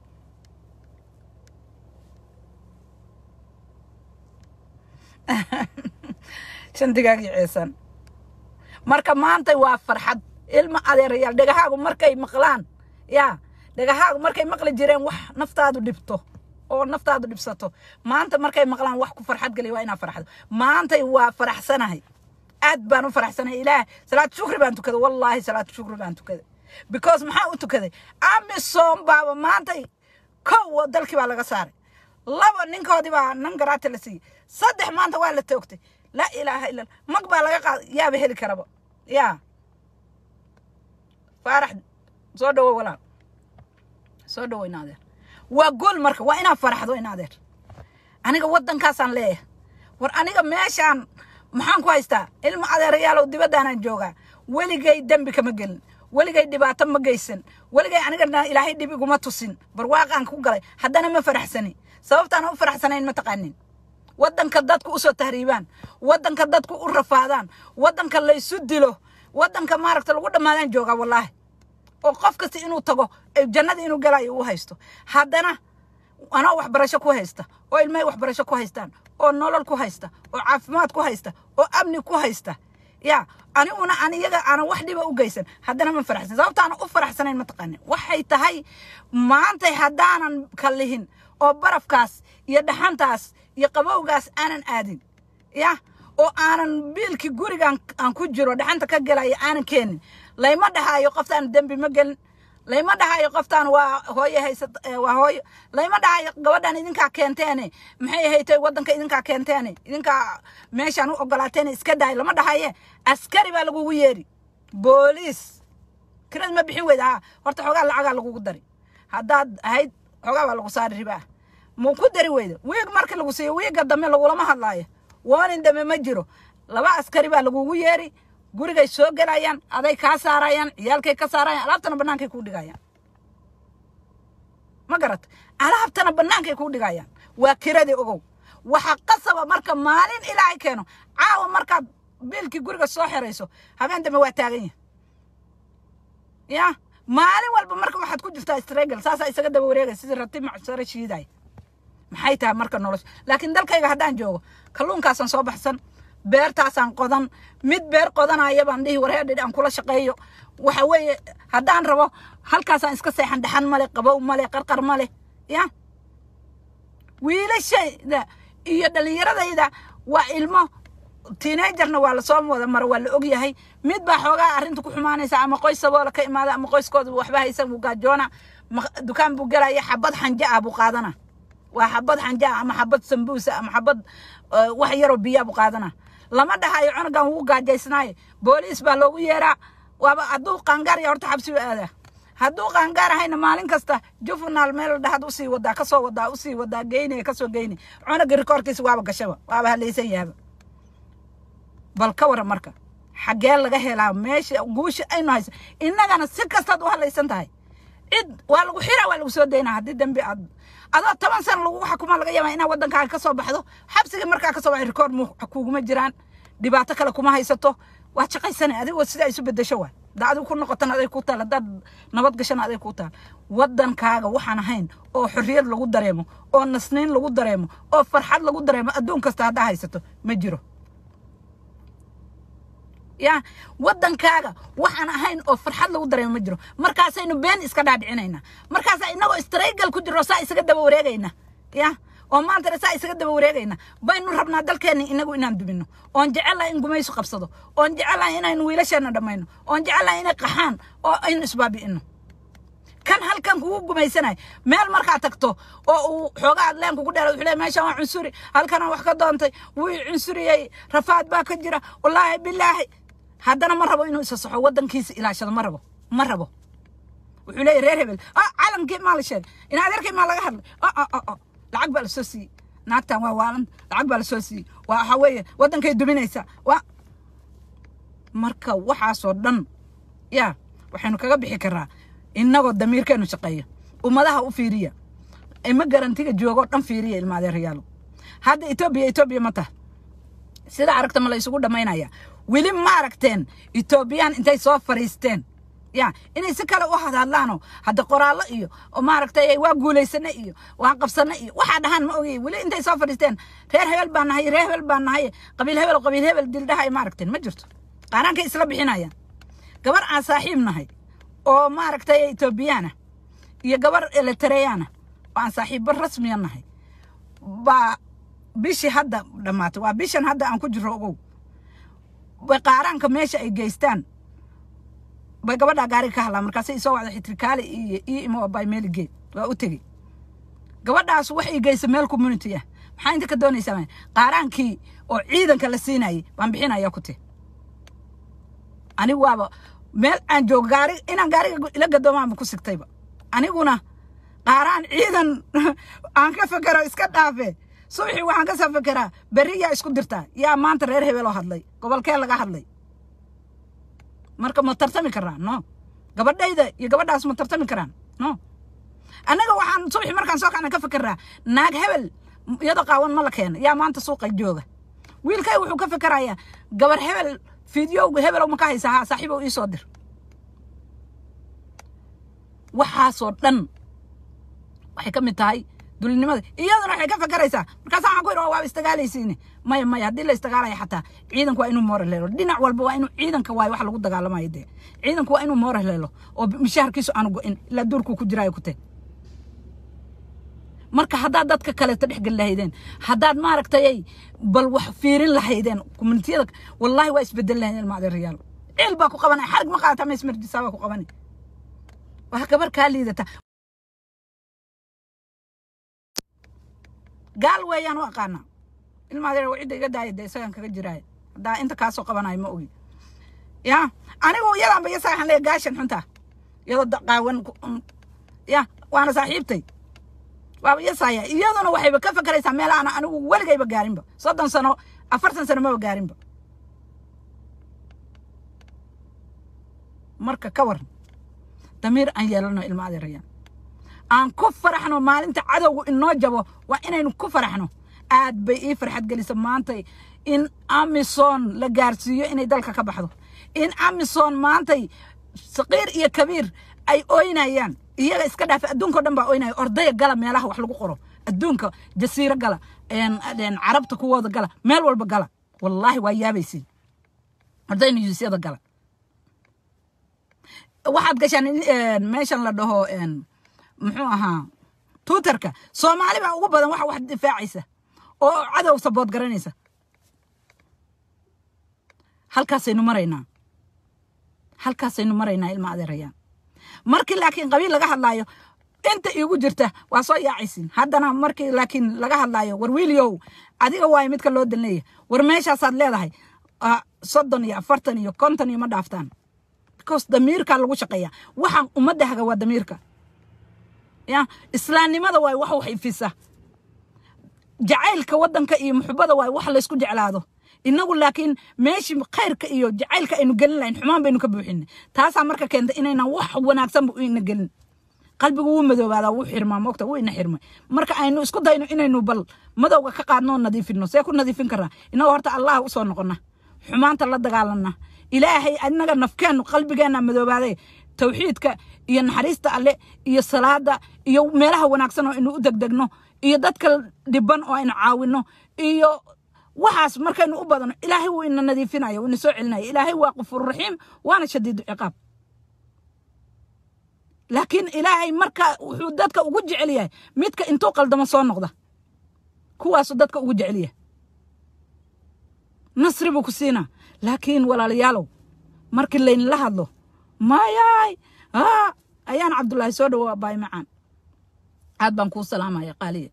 shantigaagii ceesan marka maanta waa farxad ilma adeerayaal dhegahaagu markay maqlaan ya dhegahaagu markay maqli jireen wax naftaadu dhibto oo naftaadu dhibsato maanta markay maqlaan wax ku farxad geliya waa inaa farxado maantay waa faraxsanahay aad baan u faraxsanahay ilaah salaad shukri baan tukaday wallaahi salaad shukri baan tukaday because maxaa u tukaday amisom baaba maantay kow oo dalkii baa laga saaray laba ninkoodii baa nan garaati la siiyey saddex maanta waa la toogtay laa ilaaha illa mag baa laga qaaday yaaba heli karaba yaa faarax soo dhawo walaal soo dhawo in adeer waa gol marka waa inaad faraxdo in adeer aniga waddankaasaan leeyahay war aniga meeshaan maxaan ku haystaa ilma adeerayaalow dibaddaanaan joogaa weligay dembi kama gelin weligay dhibaato ma geysan weligay anigana ilaahay dhib iguma tusin barwaaqaan ku galay haddana ma faraxsani sababtaana u faraxsanayn ma taqaanin waddanka dadku usoo tahriibaan waddanka dadku u rafaadaan waddanka laysu dilo waddanka maaragta lagu dhammaadaan joogaa wallaahi oo qof kasta inuu tago jannada inuu galayo uu haysto haddana anoo waxbarasho ku haysta oo ilmahay waxbarasho ku haystaan oo nolol ku haysta oo caafimaad ku haysta oo amni ku haysta ya aniguna an iyaga aanan wax dhiba u geysan haddana ma faraxsan sababtaana u faraxsanayn mataqaanin waxay tahay maantay haddaanan kallihin oo barafkaas iyo dhaxantaas iyo qabowgaas aanan aadin ya oo aanan biilkii gurigaan aan ku jiro dhaxanta ka gelaya aanan keenin layma dhahaayo qoftaan dembi ma gelin layma dhahayo qoftaan waa hooye haysat waa hooyo layma dhahayo gabadhan idinkaa keenteene maxay haytay waddanka idinkaa keenteene idinkaa meeshaan u ogolaateene iska daay lama dhahaye askari baa lagugu yeeri booliis kirad ma bixin weyda ha horta xoogaa lacagaa lagugu dari haddaad ahayd xoogaa baa lagu saari ribaa muu ku dari weyda wiig markii lagu siiyo wiigga dambe lagulama hadlaayo waanin dambe ma jiro laba askari baa lagugu yeeri gurigay soo gelayaan aday kaa saarayaan ciyaalkay ka saarayaan alaabtana bannaankay kuu dhigayaan ma garat alaabtana bannaankay kuu dhigayaan waa kiradii ogow waxa qasaba marka maalin ilaahay keeno caawa markaad biilkii guriga soo xerayso habeen dambe waa taagan yahay ya maalin walba marka waxaad ku jirtaa stregal saasaa isaga daba wareegay sidii rati macsaro shiiday maxay tahay marka nolosha laakiin dalkayga haddaan joogo kalluunkaasaan soo baxsan beertaasaan qodan mid beer qodanaya baan dhihi wareedhidh aan kula shaqeeyo waxa weeye haddaan rabo halkaasaan iska seexan dhaxan male qabow male qarqar male ya wiilashayda iyo dhallinyaradayda waa ilmo teenagerna waa lasoo wada maro waa la ogyahay mid baa xoogaa arrinta ku xumaanaysa ama qoys saboola ka imaada ama qoyskooda waxba haysan buu gaajoona ma- dukaan buu gelaya xabad xanja ah buu qaadana waa xabad xanja ah ama xabad sambuusa ama xabad eh, wax yaroo biyaa buu qaadana lama dhahayo cunugan wuu gaajaysnaaye booliis baa loogu yeeraa waaba hadduu qaangaar ya horta xabsi u aadaa hadduu qaangaar ahayna maalin kasta jufunaal meel dhahad usii wadaa kasoo wadaa usii wadaa geynaya kasoo geynay cunuga rikoorkiisa waaba gashaba waaba halaysan yahaba bal ka waran marka xaggee laga helaa meesha guusha aynu haysa innagana si kastaad u hadlaysan tahay cid waa lagu xiraa waa lagu soo daynaa haddii dambi aad adoo toban sana lagu xukuma laga yaabaa inaad waddankaaga ka soo baxdo xabsiga markaa ka soo baxay rikoord mu kuguma jiraan dhibaato kale kuma haysato waa shaqaysana adigoo sidaa isu bedesho waay da adigu ku noqotan aday ku taal haddaad nabad gashana aday ku taal waddankaaga waxaan ahayn oo xorriyad lagu dareemo oo nasniin lagu dareemo oo farxad lagu dareemo adduun kasta haddaa haysato ma jiro ya waddankaaga waxaan ahayn oo farxad lagu dareemo ma jiro markaasaynu been iska dhaadhicinaynaa markaasaa inagoo straygal ku jiro saa isaga daba wareegayna ya oo maantana saa isaga daba wareegayna baynu rabnaa dalkeenna inagu inaan dumino oon jecelahay in gumaysu qabsado oon jecelahay inaynu wiilasheenna dhammayno oon jecelahay inay qaxaan oo aynu isbaabi'ino kan halkan kugu gumaysanayo meel markaa tagto oo uu xoogaa adleen kugu dheera wuxuu leeyahay meeshan waa cunsuri halkanaan wax ka doontay wuu i cunsuriyey rafaad baa ka jira wallaahi bilaahi haddana ma rabo inuu isa saxo waddankiisa ilaashado ma rabo ma rabo wuxuu leeyahay reer hebel ah calankii maa la sheegay in adeerkii maa laga hadlay ah ah ah ah lacag baa lasoo siiyey naagtan waa waalan lacag baa lasoo siiyey waa waxa weeye waddankay duminaysaa waa marka waxaasoo dhan ya waxaynu kaga bixi karaa innagoo damiirkeenu shaqeeya ummadaha u fiiriya ima garantiga joogoo dhan fiiriya ilma adeerayaalo hadda etoobiya etoobiya ma taha sida aragta ma la isugu dhammaynaya weli ma aragteen etoobiyaan intay soo fariisteen ya inay si kale u hadhadlaano hadda qoraallo iyo oo maaragtay waa guulaysane iyo waa qabsane iyo waxaa dhahaan ma ogay weli intay soo fadhiisteen reer hebel baan nahay reer hebel baan nahay qabiil hebel qabiil hebel dildhaha ay ma aragteen ma jirto qaaraankay isla bixinayaan gabar aan saaxiib nahay oo maaragtay etoobiyaana iyo gabar elitareyaana oo aan saaxiibbo rasmiya nahay baa bishii hadda dhammaatay waa bishan hadda aan ku jiro ogow bay qaaraanka meesha ay geystaan bay gabadhaa gaariga ka hadlaa markaasay isoo wacda xitrikaale iyo ii imo bay meel geed waa u tegey gabadhaas waxay geysa meel community ah maxaa inta ka doonaysaa qaaraankii oo ciidanka la siinayay baan bixinaya ku te anigu waaba meel aan joogo gaari inaan gaariga ila gadoomaanba ku sigtayba aniguna qaaraan ciidan aan ka fekero iska dhaafe subaxii waxaan ka soo fekeraa berri yaa isku dirtaa yaa maanta reer hebeloo hadlay gobolkee laga hadlay marka ma tartami karaan no gabadhayda iyo gabadhaas ma tartami karaan no annaga waxaan subaxii markaan soo kacna ka fekeraa naag hebel iyadoo qaawan ma la keena yaa maanta suuqa jooga wiilkay wuxuu ka fekerayaa gabar hebel fideoga hebelow ma ka haysaa haa saaxiibow ii soo dir waxaasoo dhan waxay ka mid tahay dulinimada iyaduna waxay ka fakaraysaa markaasa waxaan ku yidhi waa istagaalaysiine maya maya haddii la istagaalaya xataa ciidanku waa inuu moral helo dhinac walba waa inuu ciidanka waayo wax lagu dagaalamayo dee ciidanku waa inuu moral helo oo mishaharkiisu aanu go-in ilaa duurkuu ku jiraayo ku teg marka haddaad dadka kaleeto dhex geli lahaydeen haddaad maaragtay bal wax fiirin lahaydeen communitiyada wallahi waa isbedel lahaydeen ilma adeerayaal ceel baa ku qabanaya xarig ma qaadata ma ismarjisaa baa ku qabanay waa gabar kaa liidata gaal weeyaan u aqaanaa ilma adeer waa cidda iga daaya dee isagaan kaga jiraaya haddaa inta kaasoo qabanayo ma ogi ya anigu iyadaanba iyo saaxan leeya gaashan xuntaa iyadoo qaawan ya waana saaxiibtay waaba yasaya iyaduna waxayba ka fakaraysaa meel aan anigu weligayba gaarinba soddon sano afartan sano maba gaarinba marka ka waran damiir aan yeelano ilma adeerayaan aan ku faraxno maalinta cadowgu inoo jabo waa inaynu ku faraxno aad bay ii farxad gelisa maanta in amison la gaarsiiyo inay dalka ka baxdo in amison maantay saqiir iyo kabiir ay oynayaan iyaga iska dhaafa adduunka o dhan baa oynaya ordaya gala meelaha wax lagu qoro adduunka jasiiro gala een- een carabta kuwooda gala meel walba gala wallaahi waa yaabaysiin orday niyuusyada gala waxaad gashaan in- een, meeshan la dhaho een, muxuu ahaa twitterka soomaali baa ugu badan waxa wax difaacaysa oo cadow sabood garanaysa halkaasaynu maraynaa halkaasaynu maraynaa ilma adeerayaan markii laakiin qabiil laga hadlaayo inta iigu jirta waa soo yaacaysiin haddana markii laakiin laga hadlaayo war wiiliow adiga waayo midka loo dalneeya war meeshaasaad leedahay ah, soddon iyo afartan iyo konton iyo ma dhaaftaan because damiirkaa lagu shaqeeya waxaan ummadda haga waa damiirka ya islaamnimada waay wax wax ifisa jacaylka wadanka iyo muxubada waay wax laysku jeclaado inagu laakiin meeshii khayrka iyo jacaylka aynu gelin lahayn xumaan baynu ka buuxinay taasaa marka keenta inaynan wax wanaagsanba u ina gelin qalbigu wuu madoobaadaa wuu xirmaa moogta wuu ina xirmay marka aynu isku dayno inaynu bal madowga ka qaadnoo nadiifino see ku nadiifin karaa inagoo horta allah usoo noqona xumaanta la dagaalana ilaahay anaga nafkeennu qalbigeenna madoobaaday tawxiidka iyo naxariista alle iyo salaada iyo meelaha wanaagsan oo inu u degdegno iyo dadka dhiban oo aynu caawino iyo waxaas markaynu u badano ilaahay wuu ina nadiifinaya wuu ina soo celinaya ilaahay waa qafuur raxiim waana shadiidu ciqaab laakiin ilaahay marka wuxuu dadka ugu jecel yahay midka intuu qaldamo soo noqda kuwaasu dadka ugu jecel yahay nasri buu ku siinaa laakiin walaalayaalow markii laynla hadlo mayaay aa ayaan cabdullaahi soo dhawoa baay macaan aad baan kuu salaamaya qaaliya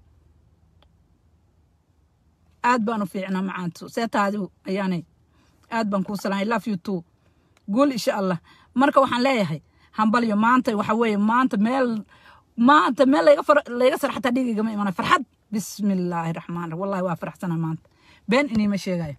aad baan u fiicnaa macaantu seetaadigu ayaanay aad baan kuu salaamay love you too guul insha allah marka waxaan leeyahay hambalyo maanta waxa weeye maanta meel maanta meel layga far layga sar xataa dhigigama imana farxad bismillaahi raxmaan raxiim wallahi waa faraxsana maanta been iniima sheegayo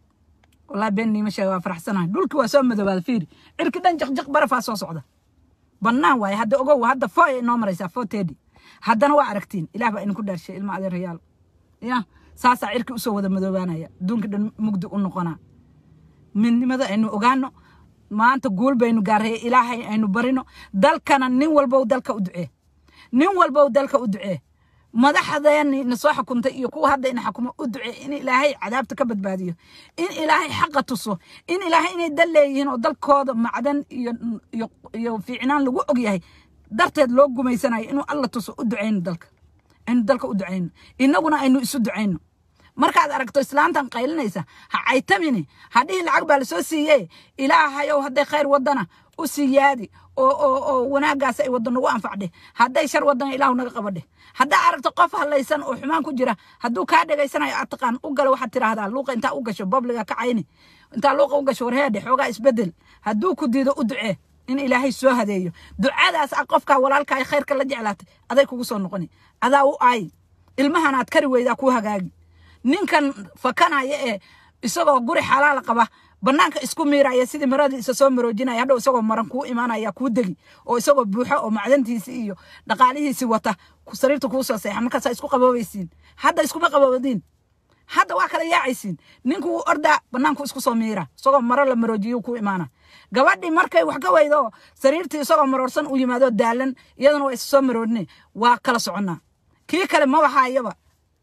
wallahi been iniima sheegayo waa faraxsanahay dhulki waa soo madoobaada fiiri cirki dhan jaqjaq barafaa soo socda bannaan waaye hadda ogow hadda fo ay inoo maraysaa fo tedi haddana waa aragtiin ilaah baa idinku dhaarshay ilma adeerayaal ya saasaa cirki usoo wada madoobaanaya adduunka dhan mugdi u noqonaa midnimada aynu ogaano maanta guul baynu gaaraya ilaahay aynu barino dalkana nin walbow dalka u ducee nin walbow dalka u ducee madaxdeeni na soo xukuntay iyo kuwa hadda ina xukumo u ducee in ilaahay cadaabta ka badbaadiyo in ilaahay xaqa tuso in ilaahay inay dal leeyihiin oo dalkooda macdan iyo iyo iyo fiicnaan lagu ogyahay darteed loo gumaysanayo inuu alla tuso u duceyno dalka aynu dalka u duceyno innaguna aynu isu duceyno markaad aragto islaantan qaylinaysa ha caytamini hadhihi lacag baa lasoo siiye ilaahayow hadday khayr wadana u siyaadi oo oo oo wanaaggaas ay waddo nagu anfacdhe hadday shar wadana ilaahu naga qabadhe haddaa aragto qof hadlaysan oo xumaan ku jira hadduu kaa dhegaysanayo aad taqaan u gala waxaad tiraahdaa luuqa intaa u gasho babliga ka cayni intaa luuqa u gasho warheedhe xoogaa isbedel hadduu ku diido u ducee in ilaahay soo hadeeyo ducadaas a qofkaa walaalkaa khayrka la jeclaatay aday kugu soo noqoni adaa u aayi ilmahanaad kari weydaa kuu hagaagi ninkan fakanaya ee isagoo guri xalaala qaba banaanka isku miiraya sidii maradii isa soo maroojinaya hadhow isagoo maran kuu imaanaya kuu degi oo isagoo buuxo oo macdantiisi iyo dhaqaalihiisi wata ku- sariirta kuu soo seexa markaasaa isku qaboobaysiin hadda iskuma qaboobadiin hadda waa kala yaacaysiin ninku wuu ordaa banaanku isku soo miira isagoo maro la maroojiyo kuu imaana gabadhii markay wax ka weydo sariirtii isagoo maroorsan u yimaado daalan iyadana waa isu soo maroodine waa kala soconnaa kii kale maba haayaba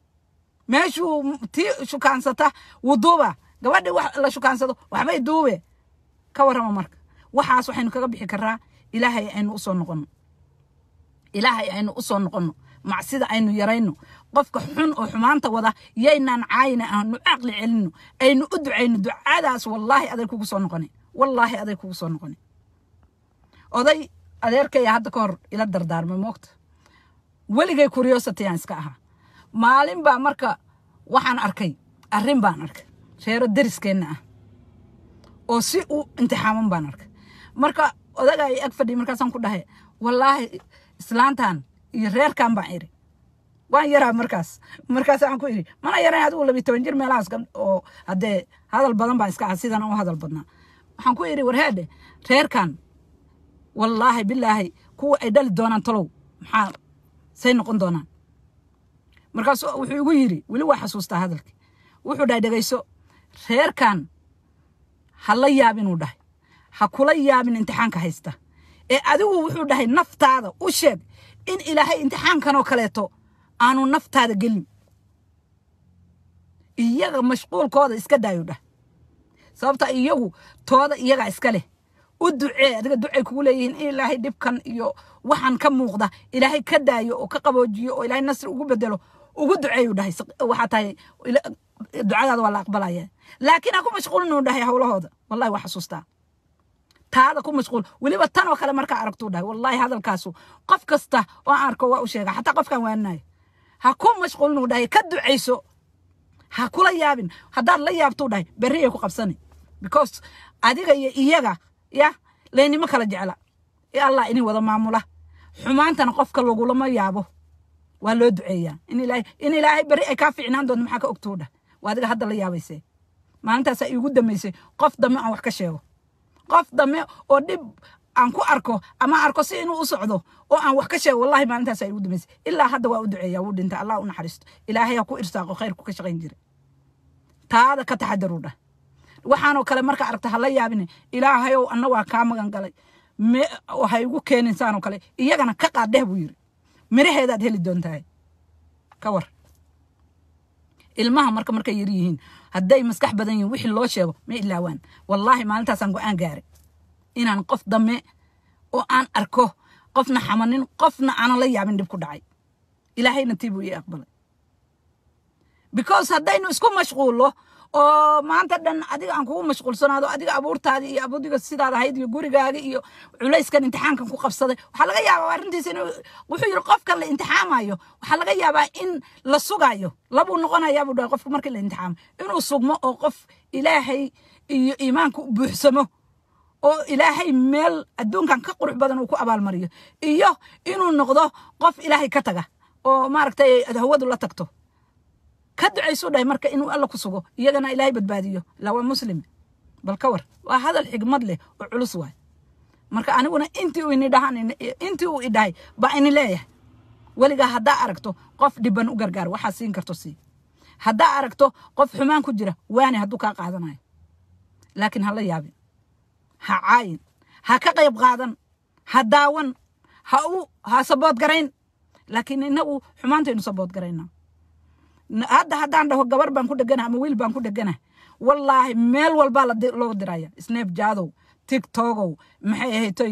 meeshuu tii shukaansata wuu duuba gabadhii wax la shukaansado waxbay duube ka warrama marka waxaas waxaynu kaga bixi karaa ilaahay aynu usoo noqono ilaahay aynu usoo noqono macsida aynu yarayno qofka xun oo xumaanta wada yaynaan caayina aanu caqli celino aynu u ducayno ducadaas wallaahi aday kugu soo noqoni wallaahi aday kugu soo noqoni oday adeerkaya hadda ka hor ila dardaarmay moogta weligay curiosity aan iska ahaa maalin baa marka waxaan arkay arrin baan arkay reero deriskeenna ah oo si u imtixaaman baan arkay marka odaga ay ag fadhiy markaasaan ku dhahay wallaahi islaantan iyo reerkan baan iri waan yaraa markaas markaas waxaan ku iri mana yarayn adigu labiyi toban jir meelahaas gab oo haddee hadal badan baan iska ah sidan u hadal badnaa waxaan ku iri warheedhe reerkan wallaahi bilaahi kuwa ay dhali doonaan talow maxaa say noqon doonaan markaas wuxuu igu yidhi weli waa xasuustaa hadalkii wuxuu dhahay dhegayso reerkan ha la yaabin uu dhahay ha kula yaabin imtixaanka haysta ee adigu wuxuu dhahay naftaada u sheeg in ilaahay imtixaankanoo kaleeto aanu naftaada gelin iyaga mashquulkooda iska daayu dhah sababta iyagu tooda iyagaa iska leh u ducee adiga ducay kugu leeyihiin in ilaahay dhibkan iyo waxaan ka muuqda ilaahay ka daayo oo ka qaboojiyo oo ilaahay nasri ugu bedelo ugu duceeyu dhahay waxaa tahay ila- ducadaada waa la aqbalaya laakiin ha ku mashquulin uu dhahay howlahooda wallahi waa xasuustaa taada ku mashquul weliba tan oo kale markaa aragtuu dhahay wallahi hadalkaasu qof kasta oo aan arko waa u sheega xataa qofkaan waaninayo ha ku mashquulin uu dhahay ka ducayso ha kula yaabin haddaad la yaabtuu dhahay berriyay ku qabsani because adiga iyo iyaga ya laynimo kala jecla ee allah ini wada maamula xumaantana qofka lagulama yaabo waa loo duceeyaa in ilaahay in ilaahay berri ay kaa fiicnaan doonto maxaa ka ogtuu dhah waa adiga hadda la yaabaysee maalintaasaa iigu dambaysay qof dambe aan wax ka sheego qof dambe oo dhib aan ku arko ama arko si inuu u socdo oo aan wax ka sheego wallahi maalintaas ay ugu dambaysay ilaa hadda waa u duceeyaa wuu dhintay allah u naxariisto ilaahay ha ku irsaaqo khayrku ka shaqayn jira taada ka taxadaru dhah waxaanoo kale marka aragta hala yaabine ilaahayow anna waa kaa magan galay me ha igu keenin saanoo kale iyagana ka qaadheh buu yiri miraheedaad heli doontahay ka war ilmaha marka markay yar yihiin hadday maskax badan yihiin wixii loo sheego ma ilaawaan wallaahi maalintaasaan go-aan gaaray inaan qof dame oo aan arko qofna xamanin qofna aanan la yaabin dhib ku dhacay ilaahayna tii buu ii aqbalay because haddaynu isku mashquullo oo maanta dhan adiga aan kugu mashquulsanaado adiga abuurtaadii iyo abudiga sidaad ahayd iyo gurigaaga iyo culayskan imtixaankan ku qabsaday waxaa laga yaabaa arrintiisa inuu wuxuu yidhi qofka la imtixaamayo waxaa laga yaabaa in la sugayo labuu noqonayaa buu dhahay qofka markii la imtixaamo inuu sugmo oo qof ilaahay iyo iimaanka u buuxsamo oo ilaahay meel adduunkan ka qurux badan uu ku abaalmariyo iyo inuu noqdo qof ilaahay ka taga oo maaragtay hawadu la tagto ka ducaysuu dhahay marka inuu alla ku sugo iyagana ilaahay badbaadiyo ilaa waa muslim bal ka war waa hadal xigmad leh oo culus waay marka aniguna intii uu ini dhahan intii uu idhahay baa ini leeyahay weligaa haddaa aragto qof dhiban u gargaar waxaa siin karto sii haddaa aragto qof xumaan ku jira waani hadduu kaa qaadanayo laakiin hala yaabin ha caayin ha ka qayb qaadan ha daawan ha u ha sabood garayn laakiin inagu xumaantaynu sabood garaynaa hadda haddaan dhaho gabar baan ku dhegana ama wiil baan ku dhegana wallaahi meel walbaa loo diraya snap jaadow tiktokow maxay ahaytoy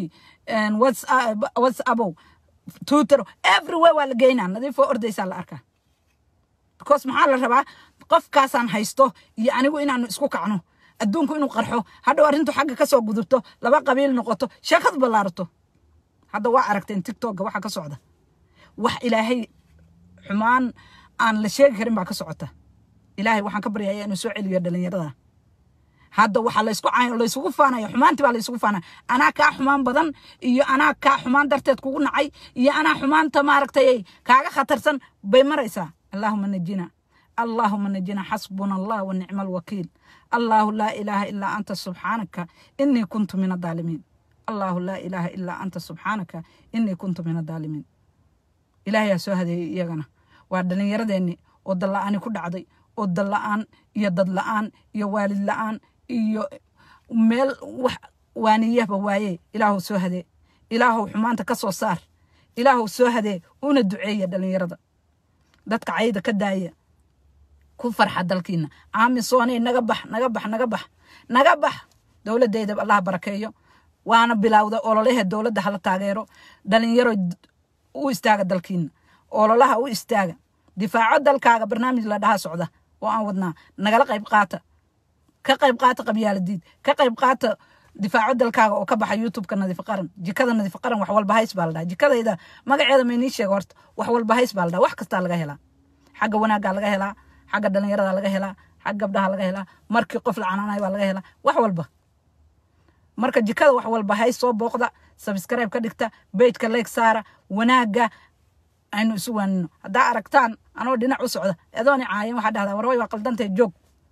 whatsapow twitter everywhere waa la geynaa nadiifoo ordaysaa la arkaa because maxaa la rabaa qofkaasaan haysto iyo anigu inaanu isku kacno adduunku inuu qarxo hadhow arrintu xagga kasoo gudubto laba qabiil noqoto sheekad ballaarato hadda waa aragteen tiktoka waxa ka socda wax ilaahay xumaan aan la sheegi karin baa ka socota ilaahay waxaan ka baryaya inuu soo celiyo dhalinyarada hadda waxaa laysku laysugu faanaya xumaantii baa laysugu faanaya anaa kaa xumaan badan iyo anaa kaa xumaan darteed kugu nacay iyo anaa xumaanta maaragtay kaaga khatarsan bay maraysaa allaahuma najina allaahuma najina xasbuna allah wa nicma alwakiil allahu laa ilaaha ilaa anta subxaanaka inii kuntu min adaalimiin allahu laa ilaaha ilaa anta subxaanaka inii kuntu min adaalimiin ilaahayaa soo hadeeyey iyagana waa dhallinyaradeenni oo dalla-aani ku dhacday oo dal la-aan iyo dad la-aan iyo waalid la-aan iyo meel wax waaniyahba waaye ilaahu soo hadee ilaahu xumaanta ka soo saar ilaahu soo hadee una duceeya dhallinyarada dadka cayda ka daaya ku farxa dalkiina aamisoonay naga bax naga bax naga bax naga bax dowladdeeda allah barakeeyo waana bilowda ololaha dowladda hala taageero dhalinyaro u istaaga dalkiina ololaha u istaaga difaaco dalkaaga barnaamij la dhaha socda oo aan wadnaa nagala qayb qaata ka qayb qaata qabyaaladiid ka qayb qaata difaaco dalkaaga oo ka baxa youtubeka nadiif qaran jikada nadiif qaran wax walba hays baa la dhaha jikadayda magaceeda maynii sheega horta wax walba hays baa la dhaha wax kastaa laga helaa xagga wanaaggaa laga helaa xagga dhalinyarada laga helaa xagga gabdhaha laga helaa markii qof la canaanayo baa laga helaa wax walba marka jikada wax walba hays soo booqda subscribe ka dhigta bejka leeg saara wanaagga aynu isu waanino haddaa aragtaan anoo dhinac u socda adooni caayan waxaa dhahdaa warway waa qaldantay joog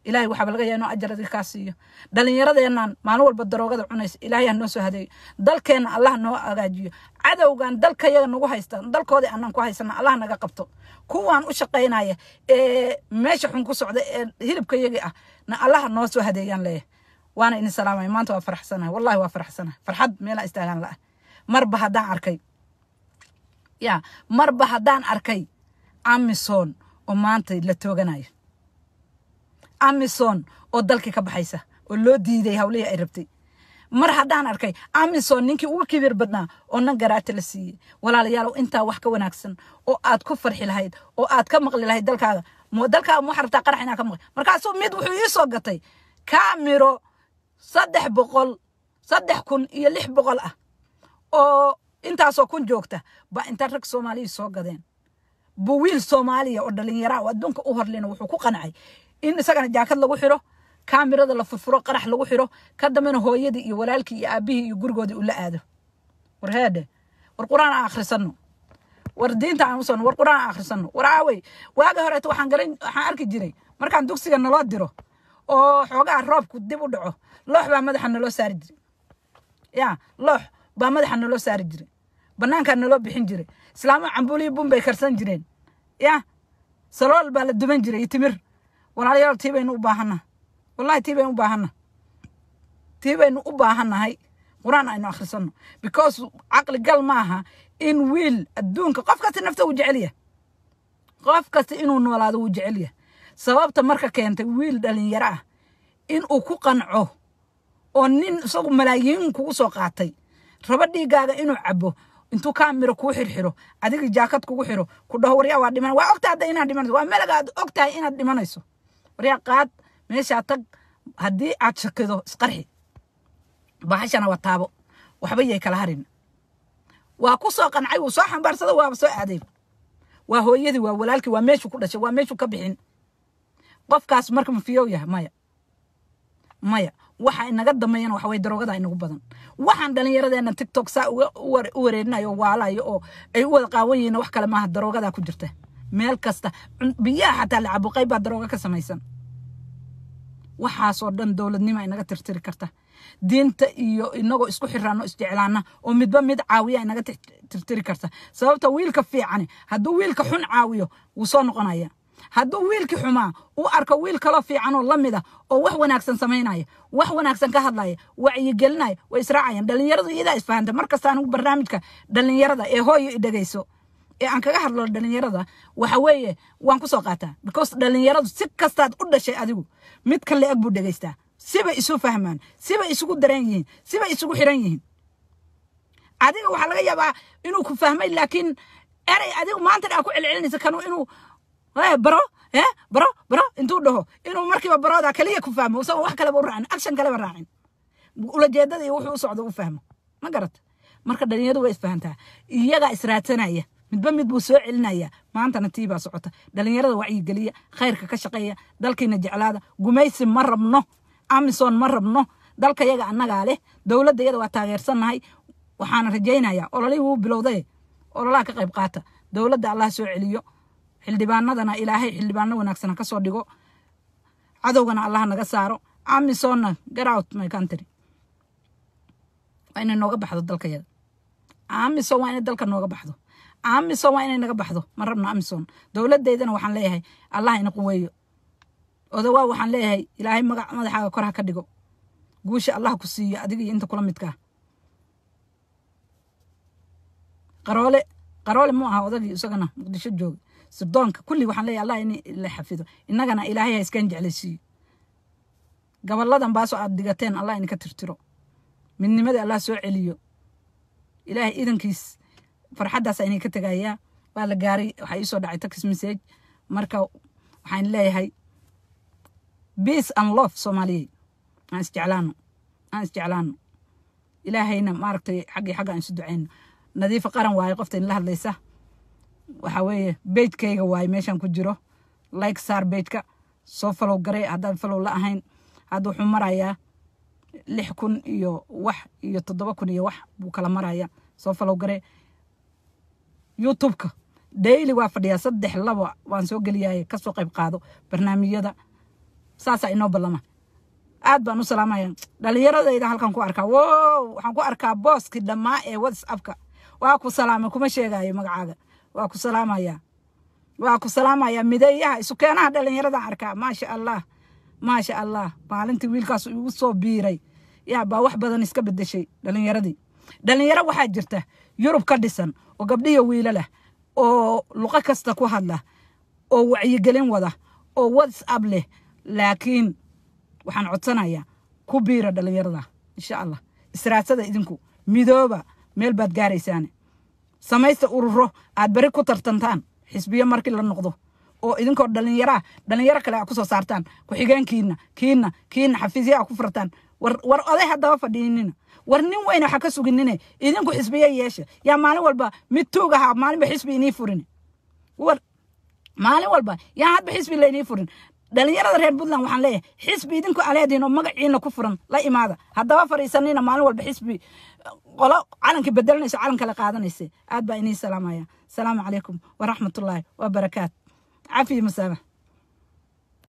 ilaahay waxaaba laga yahay inuu ajaradii kaa siiyo dhallinyaradeennan maalin walba daroogada cunaysa ilaahay ha noo soo hadeeyo dalkeenna allah noo hagaajiyo cadowgan dalkayaga nagu haysta dalkoodii aanan ku haysana allah naga qabto kuwaan u shaqaynaya ee meesha xun ku socda ee hilibkayagii ah na allah noo soo hadeeyaan leeyahay waana idin salaamaya maanta waa faraxsanahay wallahi waa faraxsanahay farxad meelaa istaagaan la'ah marba haddaan arkay ya marba haddaan arkay amison oo maanta la tooganayo amison oo dalkii ka baxaysa oo loo diiday hawlihii ay rabtay mar haddaan arkay amison ninkii ugu kibir badnaa oo nan garaata la siiyey walaalayaalow intaa wax ka wanaagsan oo aad ku farxi lahayd oo aad ka maqli lahayd dalkaaga mo dalkaaga ma waxaa rabtaa qarax inaa ka maqli markaasuu mid wuxuu ii soo gatay kaamiro saddex boqol saddex kun iyo lix boqol ah oo intaasoo kun joogta ba inta rag soomaaliya soo gadeen bu wiil soomaaliya oo dhalinyara oo adduunka u horlina wuxuu ku qancay in isagana jaakad lagu xiro kaamirada la furfuro qarax lagu xiro ka dambena hooyadii iyo walaalkii iyo aabihii iyo gurigoodii ula aado war heedhe war qur-aan aan akhrisano war diinta aan usano war qur-aan aan akhrisano war aawey waaga horeeto waxaan garan waxaan arki jiray markaan dugsiga naloo diro oo xoogaha roobku dib u dhaco loox baa madaxa naloo saari jiray ya loox baa madaxa naloo saari jiray banaankaa naloo bixin jiray islaamo cambuuliyo bun bay karsan jireen ya salool baa la duban jiray iyo timir walaalayaal tii baynu u baahannaha wallahi tii baynu u baahannaha tii baynu u baahannahay qur-aan aynu akhrisanno because caqli gal ma aha in wiil adduunka qof kasta nafta wuu jecel yahay qof kasta inuu noolaado wuu jecel yahay sababta marka keentay wiil dhalinyaro ah inuu ku qanco oo nin isagu malaayiin kugu soo qaatay raba dhiigaaga inuu cabo intuu kaamiro kuu xirxiro adiga jaakad kugu xiro ku dhaho waryaa waa dhiman waa ogtahay hadda inaad dhimanayso waa meelaga aad ogtahay inaad dhimanayso waryaa qaad meeshaa tag haddii aad shakido isqarxi bahashana waa taabo waxba yay kala harin waa ku soo qancay wuu soo xambaarsada waaba soo aaday waa hooyadii waa walaalkii waa meeshuu ku dhashay waa meeshuu ka bixin qofkaas marka ma fiyow yahay maya maya waxa inaga dambeeyana waxa way daroogada inagu badan waxaan dhallinyaradeena tiktok saa uga u wareerinayo waalayo oo ay u wada qaawan yihiin wax kale maaha daroogadaa ku jirta meel kasta biyaha xataa la cabo qayb baa darooga ka samaysan waxaasoo dhan dowladnima inaga tirtiri karta diinta iyo inagoo isku xiraano isjeclaana oo midba mid caawiya inaga tirtiri karta sababta wiilka fiicani hadduu wiilka xun caawiyo wuu soo noqonaya hadduu wiilkii xumaa u arko wiil kaloo fiican oo lamid a oo wax wanaagsan samaynaya wax wanaagsan ka hadlaya wacyigelinaya way israacayaan dhallinyaradu iyadaa isfahanta markasta anigu barnaamijka dhallinyarada ee hooyo i dhegayso ee aan kaga hadlo dhallinyarada waxa weeye waan ku soo qaataa because dhallinyaradu si kastaad u dhashay adigu mid kale eg buu dhegaystaa sibay isu fahmaan sibay isugu dareen yihiin sibay isugu xiran yihiin adiga waxaa laga yaabaa inuu ku fahmay laakiin erey adigu maanta aa ku celcelinaysa kanu inuu baro eh baro baro intuu dhaho inuu markiiba barooda kaliya ku fahmo isagoo wax kaleba u raacin action kaleba raacin ulajeedada iyo wuxuu u socdo u fahmo ma garata marka dhalinyaradu way isfahantaa iyagaa israadsanaya midba mid buu soo celinaya maantana tii baa socota dhalinyarada wacyigeliya khayrka ka shaqeeya dalkiina jeclaada gumaysi ma rabno amison ma rabno dalka yaga annagaa leh dowladda iyada waa taageersannahay waxaana rajaynayaa ololihii wuu bilowday ololaha ka qayb qaata dowladda allah soo celiyo xildhibaanadana ilaahay xildhibaano wanaagsan ha ka soo dhigo cadowgana allah naga saaro amisonna garout my country waa inay nooga baxdo dalkayada amison waa inay dalka nooga baxdo amison waa inay naga baxdo ma rabno amison dowladeydana waxaan leeyahay allah ina quweeyo odawaa waxaan leeyahay ilaahay magac madaxaaga kor ha ka dhigo guusha allah ku siiyo adiga iyo inta kula midkaa qaroole qaroole mu aha odagii isagana muqdisho jooga sirdoonka kulli waxaan leeyahay allah in la xafido innagana ilaahay ha iskan jeclaysiiyo gaboladan baasoo aad digateen allah idinka tirtiro midnimadii allah soo celiyo ilaahay idankiis farxaddaasa inay ka tegayaa waa la gaaray waxaa iisoo dhacay tax message marka waxaan leeyahay peace and love soomaaliyeed aan isjeclaano aan isjeclaano ilaahayna maaragtay xaggii xagga aan isu duceyno nadiifa qaran waaye qofta inla hadlaysa waxa weeye beydkayga waaye meeshan ku jiro like saar beydka soo falow garay haddaan falow la ahayn hadda wuxuu marayaa lix kun iyo wax iyo toddoba kun iyo wax buu kala marayaa soo falow garay youtubeka daily waa fadhiyaa saddex laba waan soo geliyaye kasoo qayb qaado barnaamijyada saasaa inoo ballama aad baan u salaamaya dhalinyaradayda halkan ku arkaa wow waxaan ku arkaa booskii dhammaa ee whatsappka waa ku salaamay kuma sheegayo magacaaga waa ku salaamaya waa ku salaamaya mideeyaha isu keenaha dhalinyaradaan arkaa maasha allah maasha allah maalintii wiilkaas igu soo biiray yaa baa wax badan iska bedeshay dhalinyaradii dhalinyaro waxaa jirta yurub ka dhisan oo gabdhiyo wiilo leh oo luqo kasta ku hadla oo wacyigelin wada oo whatsapp leh laakiin waxaan codsanayaa ku biira dhalinyarada insha allah israadsada idinku midooba meel baad gaaraysaane samaysta ururo aad beri ku tartantaan xisbiyo markii la noqdo oo idinkoo dhalinyaraa dhalinyaro kale a kusoo saartaan ku-xigeenkiina kiina kiina xafiisya a ku furtaan war war oday haddaba fadhiinina war nin weyne waxa ka suginine idinku xisbiyo yeesha yaa maalin walba mid tuug ahaa maalinba xisbi inii furin war maalin walba yaa hadba xisbi laynii furin dhalinyarada reer puntland waxaan leeyahay xisbi idinku aleediin oo magaciina ku furan la imaada haddaba fadhiisanina maalin walba xisbi qolo calankii bedelanayso calan kale qaadanaysa aad baa inii salaamaya asalaamu calaykum waraxmatullaahi wabarakaat cafiya masaaba